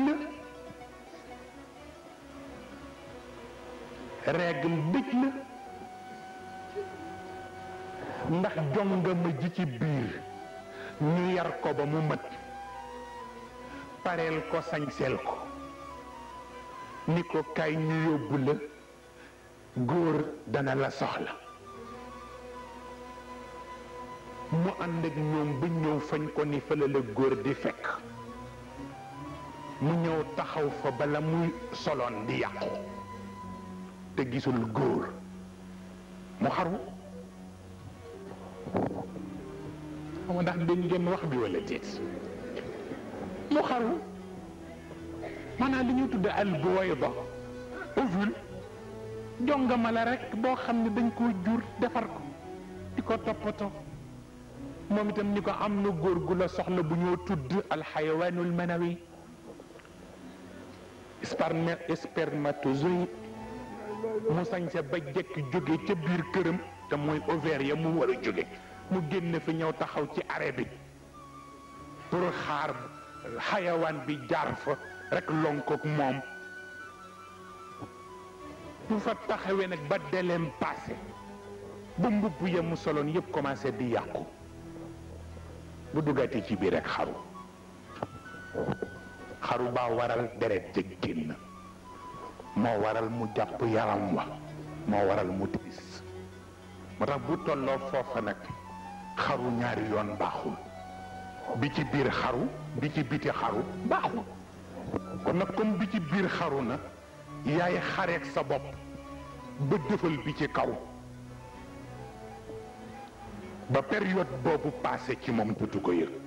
S3: la règle dëj la ndax jongama ji ci biir ñu yar ko ba mu mat pareel ko sañseel ko ni ko kay ñu yóbbu la góor dana la soxla mu ànd ak ñoom ba ñëw fañ ko ni fële la góor di fekk mu ñëw taxaw fa bala muy soloon di yàqu te gisul góor mu xaru xam ndax dégg ngeen wax bi wala déet mu xaru maanaam li ñuy tudde albuwayda ovule jongama la rek boo xam ne dañ koo jur defar ko di ko toppatoo moom itam ni ko am na góor gu la soxla bu ñoo tudd alxayawaanul manawi sperme spermatozoïde mu sañse ba jekk jóge ca biir këram te mooy ovaire ya mu war a jóge mu génn fi ñëw taxaw ci arrêt bi pour xaar xayawaan bi jaar fa rek lonkook moom bu fa taxawee nag ba deleem passé ba mbubb ya mu soloon yëpp commencé di yàqu bu duggatee ci biir rek xaru xaru baa waral deret ja génn moo waral mu jàpp yaram wa moo waral mu tiis moo tax bu tolloo foofa nag xaru ñaari yoon baaxul bi ci biir xaru bi ci biti xaru baaxul kon nag comme bi ci biir xaru na yaay xareek sa bopp ba dëfal bi ci kaw ba période boobu passé ci moom dutu ko yëg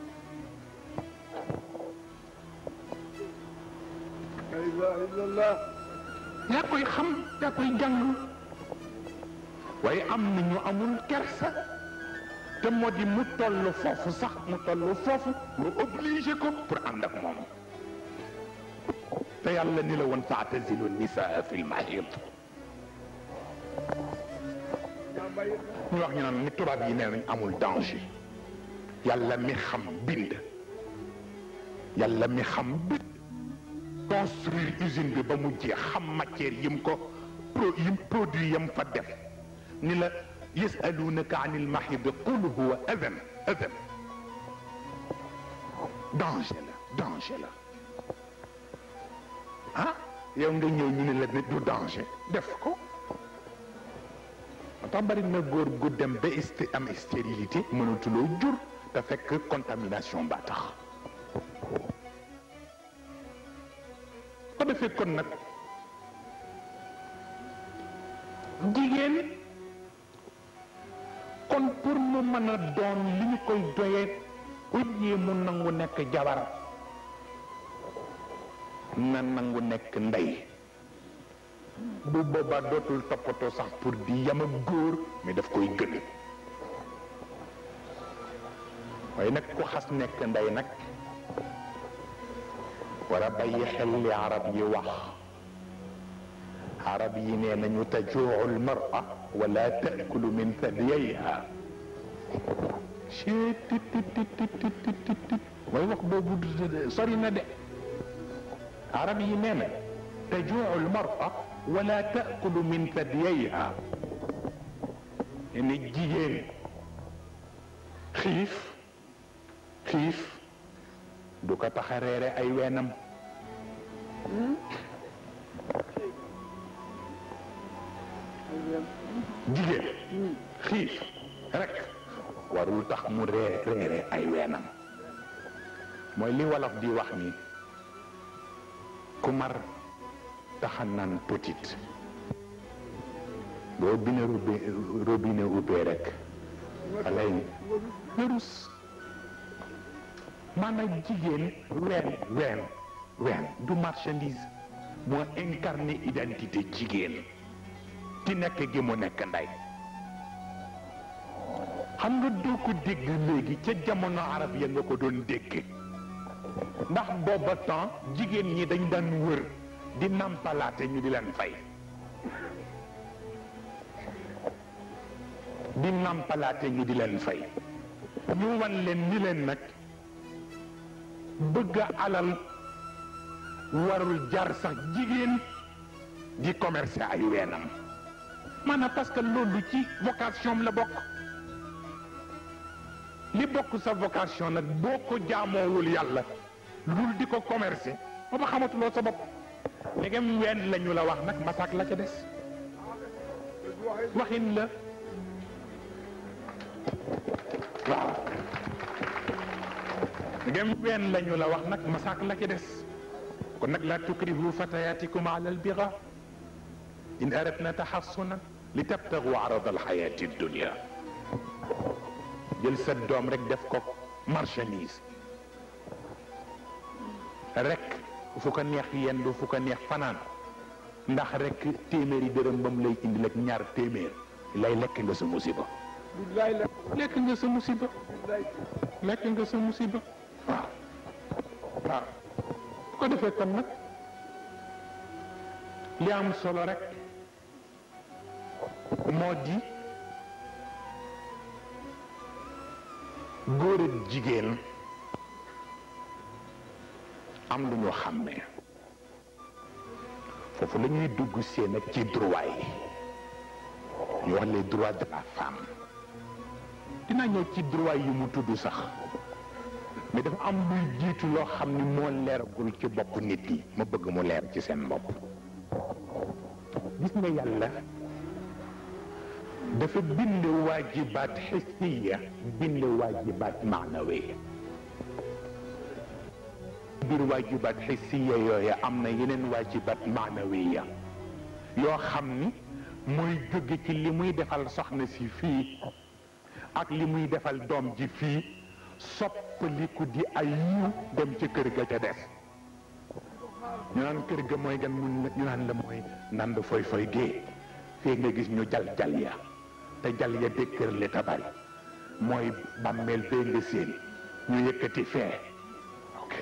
S1: la ilaha illallah
S3: yaa koy xam yaa koy jàng waaye am na ñu amul kersa te moo di mu toll foofu sax mu toll foofu nga obligé ko pour ànd ak moom te yàlla ni la woon faatazilu nisaa fi lmahid ñu wax ñu naan ni tubaab yi nee nañ amul danger yàlla mi xam bind yàlla mi xam bind construire usine bi ba mu jeex xam matière yim ko pro yim produit yam fa def ni la yasalunaka an il mahid qul huwa adan adan danger la danger la ah yow nga ñëw ñu ne la ne du danger def ko moo tax bari na góor gu dem ba st am stérilité mënatuloo jur te fekk contamination ba tax ko defee kon nag jigéen kon pour mu mën a doon li ñu koy doyee ujjee mu nangu nekk jabar na nangu nekk ndey bu boobaa dootul toppatoo sax pour di yam ak góor mais daf koy gën waaye nag ku xas nekk ndey nag war a bàyyi xel li arab yi wax arab yi nee nañu tajuucu lmara wala taakulu min thadiyayha mooy wax boobu sori na de arab yi nee na tajuucu lmara wala taakulu min thadiyayha ne jigéen xiif xiif du ko tax a reere ay weenam jigéen xiif rek warul tax mu ree reere ay weenam mooy li wolof di wax ni ku mar taxa naan petit boo bine robinet ubbee rek alay wërus maanaam jigéen ween ween ween du marchandise moo incarné identité jigéen ci nekk gi mu nekk ndey xam nga doo ko dégg léegi ca jamono arab ya nga ko doon dégg ndax booba temps jigéen ñi dañ daan wër di nampalaate ñu di leen fay di nàmpalaate ñu di leen fay ñu wan leen ni leen nag bëgg alal warul jar sax jigéen di commercer ay weenam maanaam parce que loolu ci vocation la bokk li bokk sa vocation nag boo ko jaamoowul yàlla lul di ko commercer ba ba xamatuloo sa bopp ndegem ween la ñu la wax nag masak la ca des waxin la waaw ndegem ween la ñu la wax nag masak la ca des kon nag la tukrihu fatayatikum ala albira in aradna taxassunan li tabtagu arada alxayati dunia jël sa doom rek def ko marchandise rek fu ko neex yendu fu ko neex fanaan ndax rek téeméeri dërëm ba mu lay indil ak ñaar téeméer lay lekk nga sa musiba
S1: billaay la
S3: lekk nga sa musiba
S1: billaay
S3: lekk nga sa musiba waaw waaw bu ko defee kon nag li am solo rek moo di góor ak jigéen am lu ñu xàmmee foofu la ñuy dugg seen ak ci droit yi ñu wax les droits de la femme dinaa ñëw ci droit yi mu tudd sax mais dafa am luy jiitu loo xam ni moo leeragul ci bopp nit yi ma bëgg mu leer ci seen bopp gis nga yàlla dafa bind waajibaat xissiya bind waajibaat maanawiya biir waajibaat xissiya yooya am na yeneen waajibaat maanawiya yoo xam ni mooy jóge ci li muy defal soxna si fii ak li muy defal doom ji fii soppaliku di ay yiw dem ci kër ga ca des ñu naan kër ga mooy gan mun ñu naan la mooy nand foy foy gée fii nga gis ñu jal jal ya te jal ya dëkkër li tabari mooy bàmmeel bee nga séen ñu yëkkati fee ok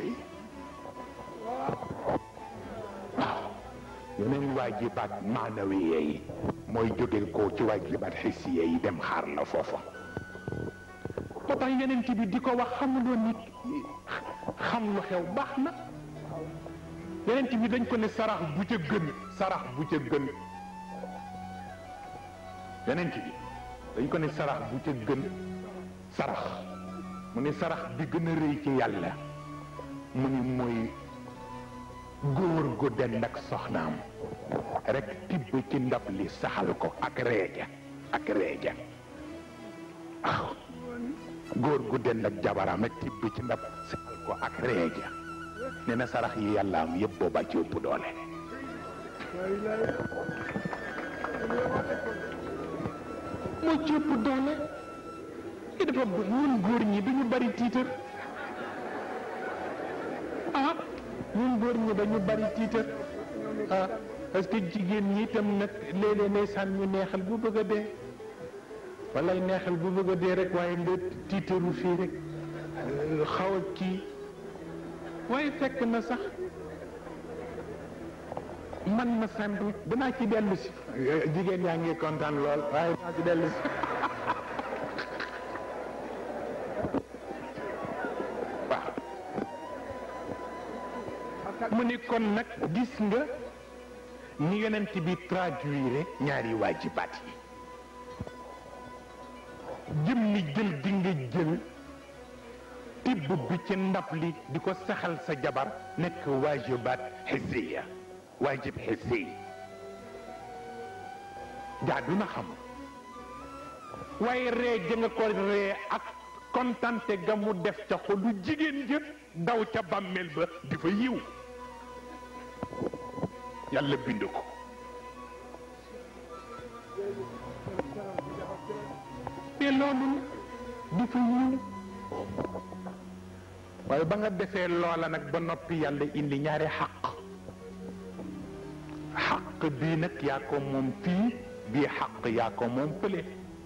S3: waaw yeneen waajibaat maanawiye yi mooy jóge ko ci waajibaat xisiye yi dem xaar la foofa moo tax yeneen bi di ko wax xamuloo nit xam lu xew baax na yeneen bi dañ ko ne sarax bu ca gën sarax bu ca gën yeneen bi dañ ko ne sarax bu ca gën sarax mu ne sarax bi gën a rëy ci yàlla mu ni mooy góor gu dend ak soxnaam rek tibb ci ndab li saxal ko ak reeja ak reeja waaw góor gu dend ak jabaram rek tibb ci ndab saxal ko ak reeja nee na sarax yi yàlla am yëpp booba ci ëpp doole moo ci ëpp doole i dafa ñun góor ñi duñu bari tiitar ah ñun góor ñi dañu bari tiitar ah parce que jigéen ñi itam nag léeg-léeg ndeysaan ñu neexal bu bëgg a dee walay neexal bu bëgg a dee rek waaye nga tiitaru fii rek xaw a kii waaye fekk na sax man ma simple danaa ci dellu si jigéen yaa ngi kontaan lool waaye danaa ci dellu si waaw mu ni kon nag gis nga ni yonent bi traduire ñaari waajibaat yi jëm ni jël di nga jël tibb bi ci ndab li di ko saxal sa jabar nekk waajibaat xisiya waajib xisi jaadu na xam waaye ree ja nga ko ree ak kontante ga mu def ca xolu jigéen jë daw ca bàmmeel ba di fa yiw yàlla bind ko te loolu di fa yiw waaye ba nga defee loola nag ba noppi yàlla indi ñaari xaq xaq bii nag yaa ko moom fii bii xaq yaa ko moom fële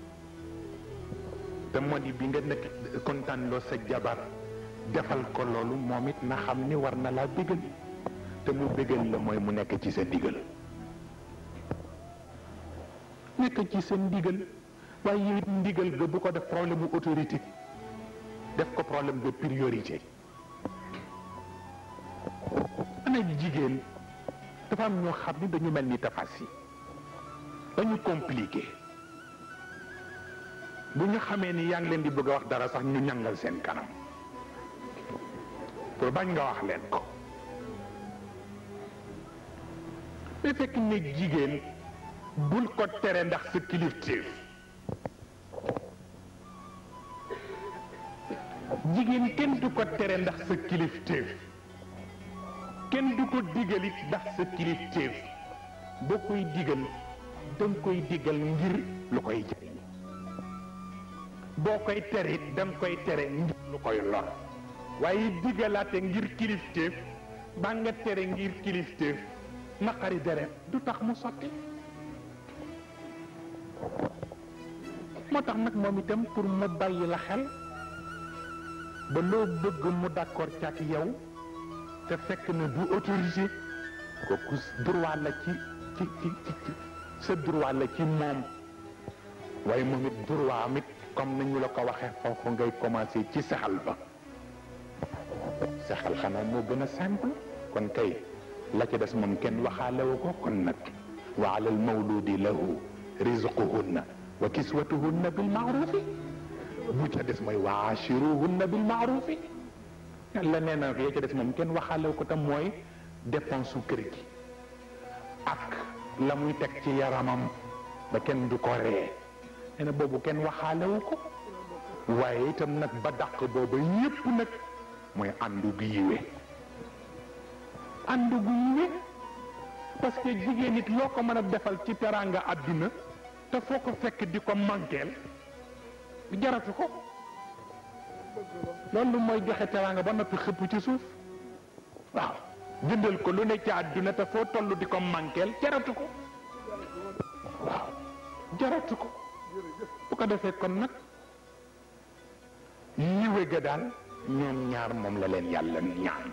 S3: te moo di bi nga nekk kontaan loo sa jabar defal ko loolu moom it na xam ni war na laa bégal te mu bégal la mooy mu nekk ci sa digal nekk ci seen ndigal waaye yow it ndigal ga bu ko def problème mu autorité def ko problème de priorité ana jigéen dafa am ñoo xam ni dañu mel ni tafas yi dañu compliqué bu ñu xamee ni yaa ngi leen di bëgg a wax dara sax ñu ñangal seen kanam pour bañ nga wax leen ko mais fekk ne jigéen bul ko tere ndax sa kilifteef jigéen kenn du ko tere ndax sa kilifteef kenn du ko digal it ndax sa kilifteef boo koy digal da nga koy digal ngir lu koy jariñ boo koy tere it da nga koy tere ngir lu koy lor waaye digalaate ngir kilifteef ba nga tere ngir kilifteef naqari deret du tax mu sotti moo tax nag moom itam pour mu bàyyi la xel ba loo bëgg mu d'accord ci ak yow te fekk na du autorité kooku droit la ci ci ci ci sa droit la ci moom waaye moom it droit am it comme nañu la ko waxee foofu ngay commencé ci saxal ba saxal xanaa moo gën a simple kon kay la ca des moom kenn waxaalewu ko kon nag wa ala al mawludi lahu rizquhunna wa kiswatuhunna bil maarufi bu ca des mooy wa ashiruhunna bil maarufi yàlla nee na ya ca des moom kenn waxaalewu ko tam mooy dépense su kër gi ak la muy teg ci yaramam ba kenn du ko ree nee na boobu kenn waxaalewu ko waaye itam nag ba dàq booba yépp nag mooy àndu gu yiwe àndu gu yiwe parce que jigéen it loo ko mën a defal ci teraanga àdduna te foo ko fekk di ko mànkeel jaratu ko loolu mooy joxe teraanga ba noppi xëpp ci suuf waaw jëndal ko lu ne ci àdduna te foo toll di ko mànkeel jaratu ko waaw jaratu ko bu ko defee kon nag yiwe ga daal ñoom ñaar moom la leen yàlla ñaan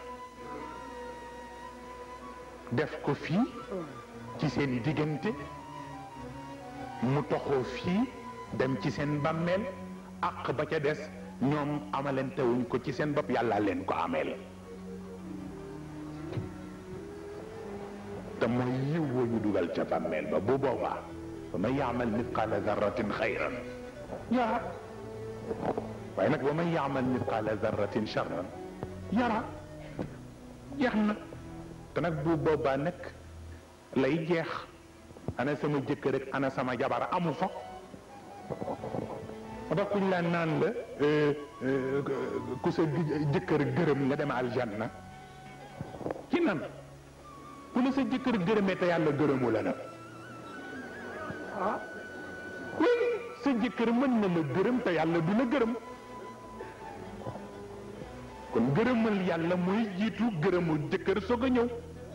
S3: def ko fii ci seen diggante mu toxoo fii dem ci seen bàmmeel àq ba ca des ñoom amalantewuñ ko ci seen bopp yàlla leen ko ameel te mooy yiw woo ñu dugal ca bàmmeel ba bu boobaa fa man yaamal mithqaala darratin xayran yara waaye nag wa man yaamal mithqaala darratin charran yara jeex na te nag bu boobaa nag lay jeex ana sama jëkkër ak ana sama jabar amu fa moo tax kuñ la naan la ku sa jëkkër gërëm nga dem aljanna ci nan ku la sa jëkkër gërëmee te yàlla gërëmu la nag ah oui sa jëkkër mën na la gërëm te yàlla du la gërëm kon gërëmal yàlla mooy jiitu gërëmul jëkkër soog a ñëw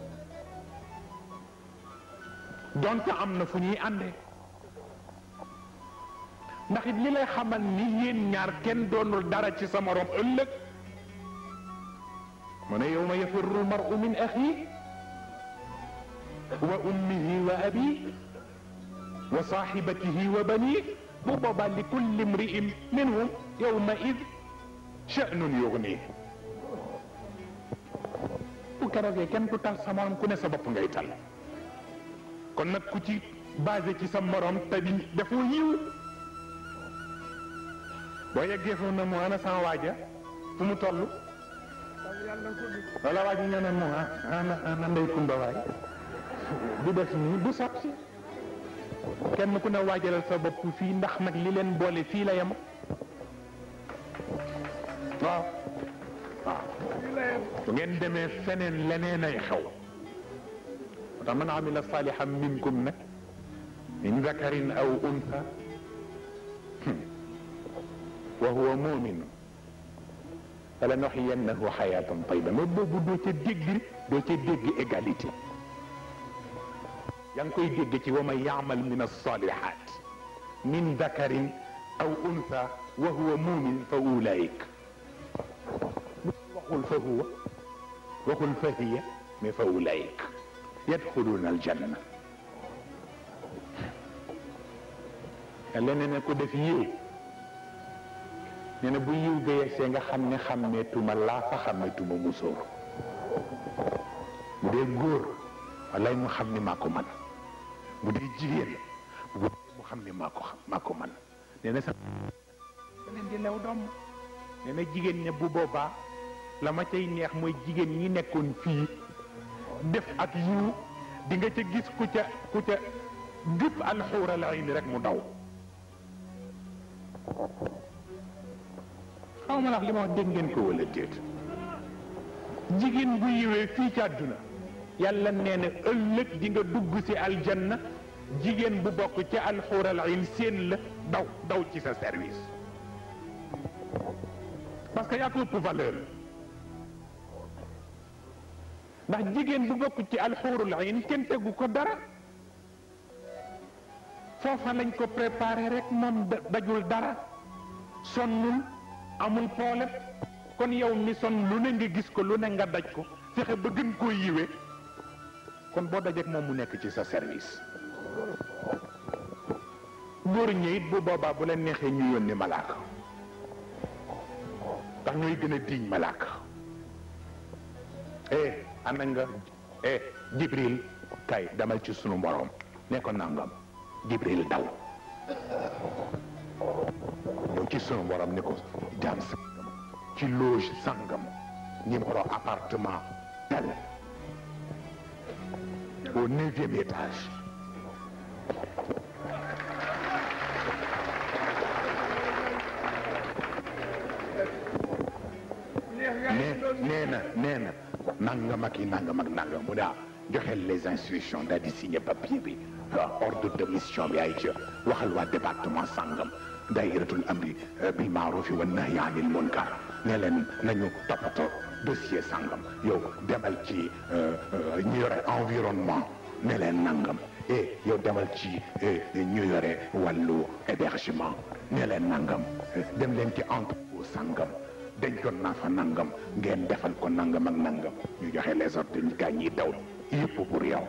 S3: donte am na fu ñuy àndee ndax it li lay xamal ni yéen ñaar kenn doonul dara ci sa morom ëllëg mu ne yawma yafirru almaru min axi wa ummihi wa abi wa saaxibatihi wa bani bu boobaa li kulli imri'in minhum yawma id sha'nun yughni bu keroogee kenn du tal sa morom ku ne sa bopp ngay tal kon nag ku ci basé ci sa morom te di defoo yiw boo yeggee foofu na mu ana sama waaja fu mu toll wala waaji ñoo ne mu ana ana ndey kumba waay du def nii du sotti kenn ku ne waajalal sa bopp fii ndax nag li leen boole fii la yem waaw waaw bu ngeen demee feneen leneen ay xew moo tax man amila salihan minkum nag min zakarin aw untha wa huwa mumin fala nuxiyannahu xayatan tayiba mais boobu doo ca dégg doo ca dégg égalité yaa ngi koy dégg ci wa man yaamal min alsalihat min dakarin aw untha wa huwa mumin fa ulaik waxul fa huwa waxul fa hiya mais fa ulaik yadxuluuna aljanna yàlla nee na ko def yiw nee na bu yiw ga yegsee nga xam ne xàmmeetuma laa fa xàmmeetuma musóor bu dee góor walay mu xam ni maa ko man bu dee jigéen bu mu xam ni maa ko xam maa ko man nee na sax leen di lew doom nee na jigéen ña bu boobaa la ma cay neex mooy jigéen ñi nekkoon fii def ak yiw di nga ca gis ku ca ku ca gëpp alxuural ayni rek mu daw xaw ma la li ma wax dégg ngeen ko wala déet jigéen bu yiwee fii ci àdduna yàlla nee na ëllëg di nga dugg ci aljanna jigéen bu bokk ci alxuural ayn seen la daw daw ci sa service parce que yaa ko ëpp valeur ndax jigéen bu bokk ci alxuurul ayn kenn tegu ko dara foofa lañ ko préparé rek moom dajul dara sonnul amul problème kon yow mi sonn lu ne nga gis ko lu ne nga daj ko fexe ba gën koo yiwee kon boo dajeek moom mu nekk ci sa service góor ñi it bu boobaa bu la neexee ñu yónni malaaka ndax ñooy gën a diiñ malaaka eh ana nga eh jibril kay demal ci sunu borom ne ko nangam jibril daw ñëw ci sunu borom ne ko jaam sangam ci loge sangam numéro appartement tel au neuvième étage nee na nee na nangam ak yi nangam ak nangam mu daa joxeel les instructions daal di signé papier bi ordre de mission bi ay ca waxal waa département sangam daayiratul amri bil maarufi wa nahyi anil munkar ne leen nañu toppatoo dossier sangam yow demal ci ñu yore environnement ne leen nangam et yow demal ci ñu yore wàllu hébergement ne leen nangam dem leen ci entrepôt sangam dencoon naa fa nangam ngeen defal ko nangam ak nangam ñu joxe les ordres ñu gaa ñiy daw yëpp pour yow.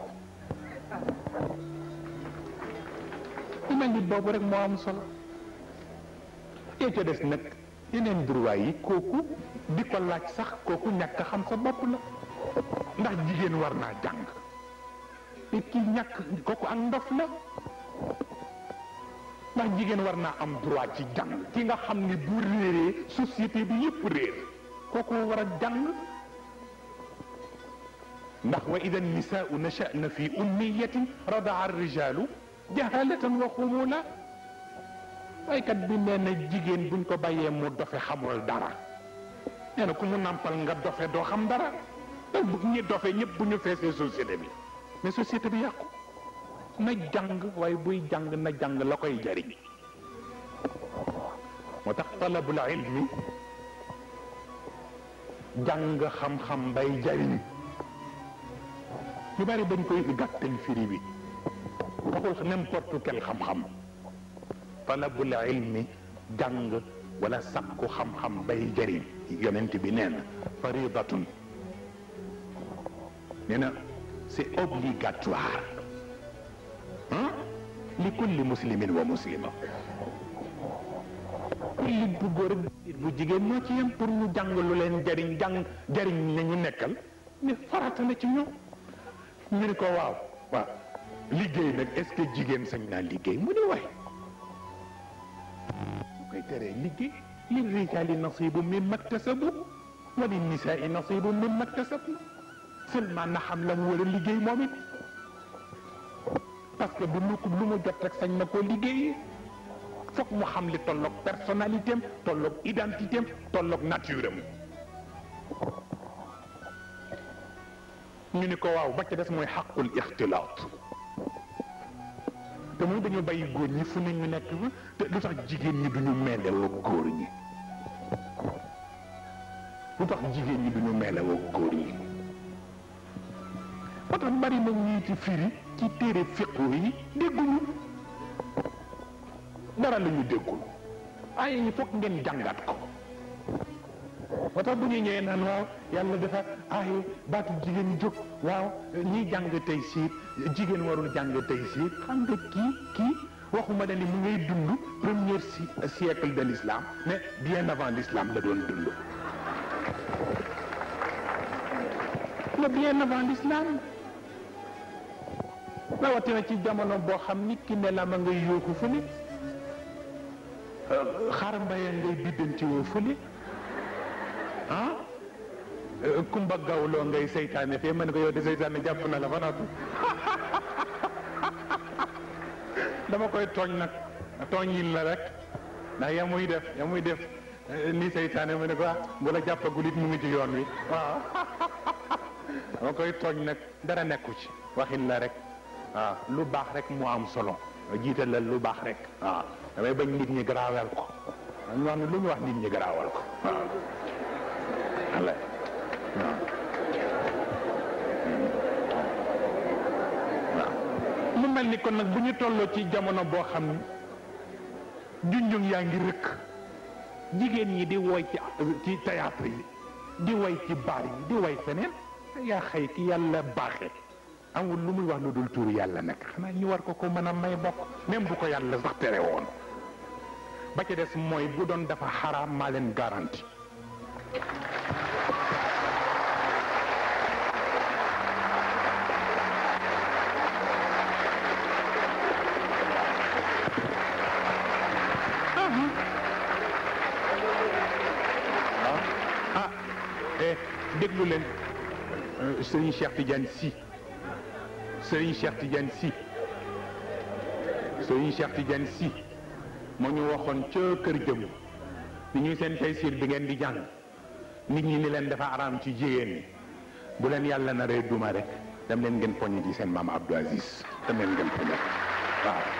S3: ku mel ni boobu rek moo am solo. yee ca des nag yeneen droit yi kooku di ko laaj sax kooku ñàkk xam sa bopp la ndax jigéen war naa jàng te ki ñàkk kooku ak ndof la ndax jigéen war naa am droit ci jàng ki nga xam ni bu réeree société bi yëpp réer kooku war a jàng ndax wa ida nisaau nachana fi ummiyatin radaa rijalu jahalatan wa xumula waykat bi nee na jigéen buñ ko bàyyee mu dofe xamul dara nee na ku mu nàmpal nga dofe doo xam dara te bu ñi dofe ñëpp bu ñu feesee société bi mais société bi yàqu na jàng waaye buy jàng na jàng la koy jariñ moo tax talabul ilmi jàng xam-xam bay jariñ ñu bari dañ koy gàttal firi bi waxul n'importe quel xam-xam talabul ilmi jàng wala sakku xam-xam bay jariñ yonent bi nee na faridatun nee na c'est obligatoire li kulli muslimin wa muslima jullit bu góor ak bu jigéen ñoo ci yem pour ñu jàng lu leen jariñ jàng jariñ na ñu nekkal mais farata la ci ñoom ñu ne ko waaw waaw liggéey nag est-ce que jigéen sañ naa liggéey mu ne waay bu koy teree liggéey li rijaali nasibu mimma iktasabu wa li nisaai nasibu mimma iktasabna seulement na xam la mu war a liggéey moom it parce que du lu lu mu jot rek sañ na koo liggéeyee foog mu xam li tolloog personnalité am tolloog identité am tolloog nature am ñu ni ko waaw ba ca des mooy xaqul ixtilaat te moom dañu bàyyi góor ñi fu ne ñu nekk fa te lu tax jigéen ñi duñu meelewoo góor ñi lu tax jigéen ñi duñu meelewoo góor ñi moo tax bari na ñuy ci firi ci téere fiqu yi dégguñu dara la ñu déggul ay ñi foog ngeen jàngat ko moo tax bu ñu ñëwee naan waaw yàlla dafa ay baatu jigéen jóg waaw ñiy jàng tey siir jigéen warul jàng tey siir xam nga kii kii waxuma ne ni mu ngay dund premier si- siècle de l'islam mais bien avant l'islam la doon dund mais bien avant l'islam rawatina ci jamono boo xam ni ki ne la ma ngay yooku fële xar mbaya ngay biddanti woo fële ah kumba gawloo ngay seytaane fee mën ko yow de seytaane jàpp na la fa noppi dama koy tooñ nag tooñ yil la rek ndax ya muy def ya muy def ni seytaane mu ne ko ah bu la jàppagul it mu ngi ci yoon wi waaw dama koy tooñ nag dara nekku ci waxin la rek waaw lu baax rek mu am solo jiitalal lu baax rek waaw damay bañ nit ñi garaawal ko ñu wax ne lu ñu wax nit ñi garaawal ko waaw walla waaw mu mel ni kon nag bu ñu tolloo ci jamono boo xam ni junjung yaa ngi rëkk jigéen ñi di woy ci ci théâtre yi di woy ci baar yi di woy feneen yaa xëy ki yàlla baaxee amul lu muy wax lu dul tuuru yàlla nag xanaa ñu war ko ko mën a may bokk même bu ko yàlla sax tere woon ba ca des mooy bu doon dafa xaraam maa leen garanti ah eh déglu leen Serigne Cheikh Tidiane Sy Serigne Cheikh Tidiane Sy Serigne Cheikh Tidiane Sy moo ñu waxoon ca kër jëm ni ñuy seen taysiir bi ngeen di jàng nit ñi ni leen dafa araam ci jigéen ñi bu leen yàlla na ree duma rek dem leen ngeen poñe ci seen maam Abdou Aziz dem leen ngeen poñe ko waaw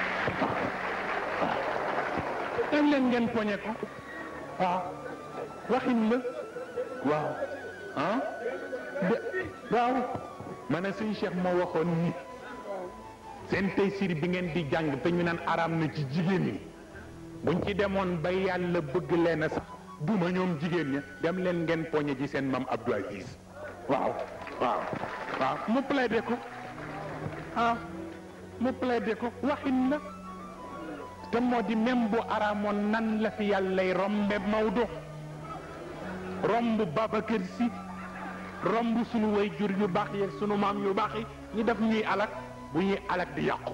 S3: waaw dem leen ngeen poñe ko waaw waxin la waaw ah de waaw ma ne suñu cheikh moo waxoon ni seen taysiir bi ngeen di jàng te ñu naan araam na ci jigéen ñi buñ ci demoon ba yàlla bëgg leen a sax duma ñoom jigéen ña dem leen ngeen poñe ci seen maam Abdou Aziz waaw waaw waaw mu plaidé ko ah mu plaidé ko waxin la te moo di même bu araamoon nan la fi yàllay rombe Maodo romb Babacar Si romb sunu way jur yu baax yi sunu maam yu baax yi ñu def ñuy alak bu ñuy alak di yàqu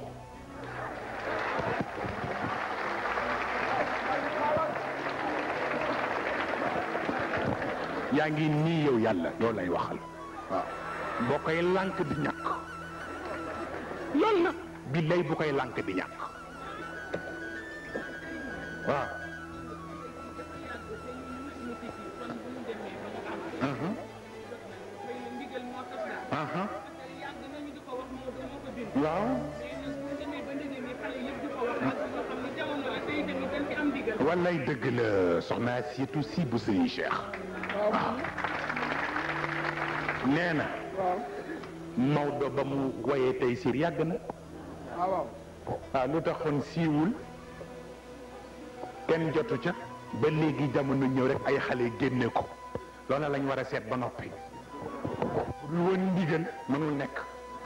S3: yaa ngi nii yow yàlla yow lay waxal waaw boo koy lànk di ñàkk loolu la billay bu koy lànk di ñàkk waaw aha waaw wallaay dëgg la soxna Asietu si bu sëñ Cheikh waaw nee na Maodo ba mu woyee tey siir yàgg na
S1: waaw
S3: waaw lu taxoon siiwul kenn jotu ca ba léegi jamono ñëw rek ay xale génne ko loolu lañ war a seet ba noppi lu woon ndigal mënul nekk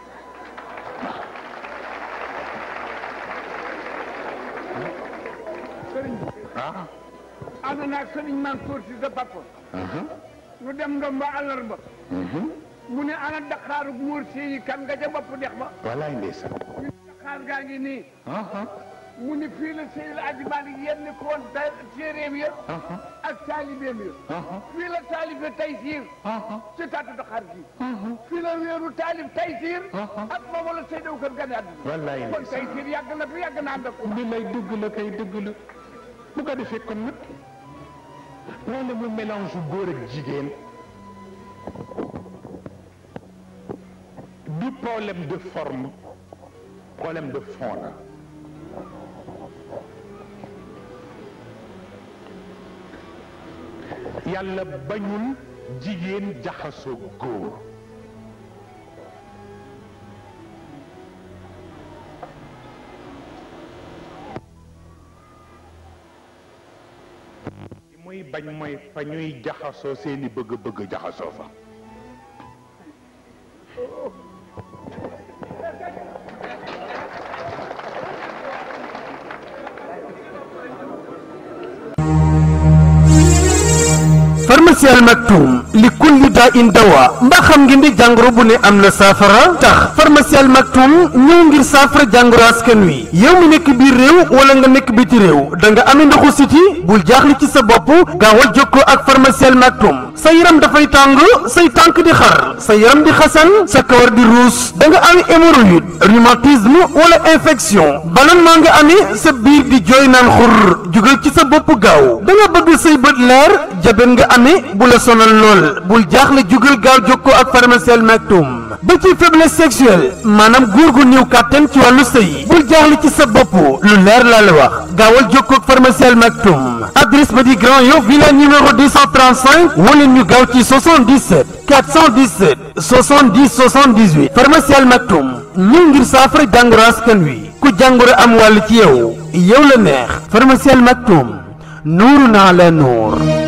S1: sëriñ bi
S3: ah
S1: ànd naa ak sëriñ Mansour si sa papa ñu dem ndom ba àllarba mu ne ana Dakaaru muur yi kan nga ca bopp dex ba
S3: wallaay ndeysaan
S1: ñu ne Dakar gaa ngi nii
S3: aha
S1: mu ne fii la Seydil Aji Malik yenn ko woon ta téeréem ya
S3: aha
S1: ak taalibeem ya
S3: aha
S1: fii la taalibe Taysiir
S3: aha
S1: ci tàttu Dakar gi fii la wéeru taalib Taysiir ak moom la Seydou Kër gane àdduna
S3: wallaay
S1: kon
S3: ndeysaan
S1: Taysiir yàgg na fi yàgg na ànd ak ko
S3: bi lay dëgg la kay dëgg la bu ko defee kon nag loolu mu mélange góor ak jigéen du problème de forme problème de fond la yàlla bañul jigéen jaxasoo góor li muy bañ mooy fa ñuy jaxasoo seeni bëgg-bëgg jaxasoo fa
S4: pharmacie Al Maktoum li kulli daa in dawa mbaa xam ngeen di jàngoro bu ne am na saafara tax pharmacie Al Maktoum ñëw ngir saafara jàngoro askan wi yow mi nekk biir réew wala nga nekk biti réew da nga amee ndoxu siti bul jaaxle ci sa bopp gaawal jokkoo ak pharmacie Al Maktoum sa yaram dafay tàng say tànk di xar sa yaram di xasan sa kawar di ruus da nga amee hémorroïde rhumatisme wala infection ballonnement nga amee sa biir di jooy naan xur jugal ci sa bopp gaaw da nga bëgg say bët leer jabet nga amee bu la sonal lool bul jaaxle jugal gaaw jokkoo ak pharmacie Al Maktoum ba ci faiblesse sexuelle maanaam góor gu néew kàttan ci wàllu sëy bul jaaxle ci sa bopp lu leer laa la wax gaawal jokkoo ak pharmacie Al Maktoum adresse ba di Grand Yoff villa numéro 235 wala ñu gaaw ci 77 417 70 78 pharmacie Al Maktoum ñëw ngir saafara jàngoro askan wi ku jàngoro am wàll ci yow yow la neex pharmacie Al Maktoum nuuru naa la nuur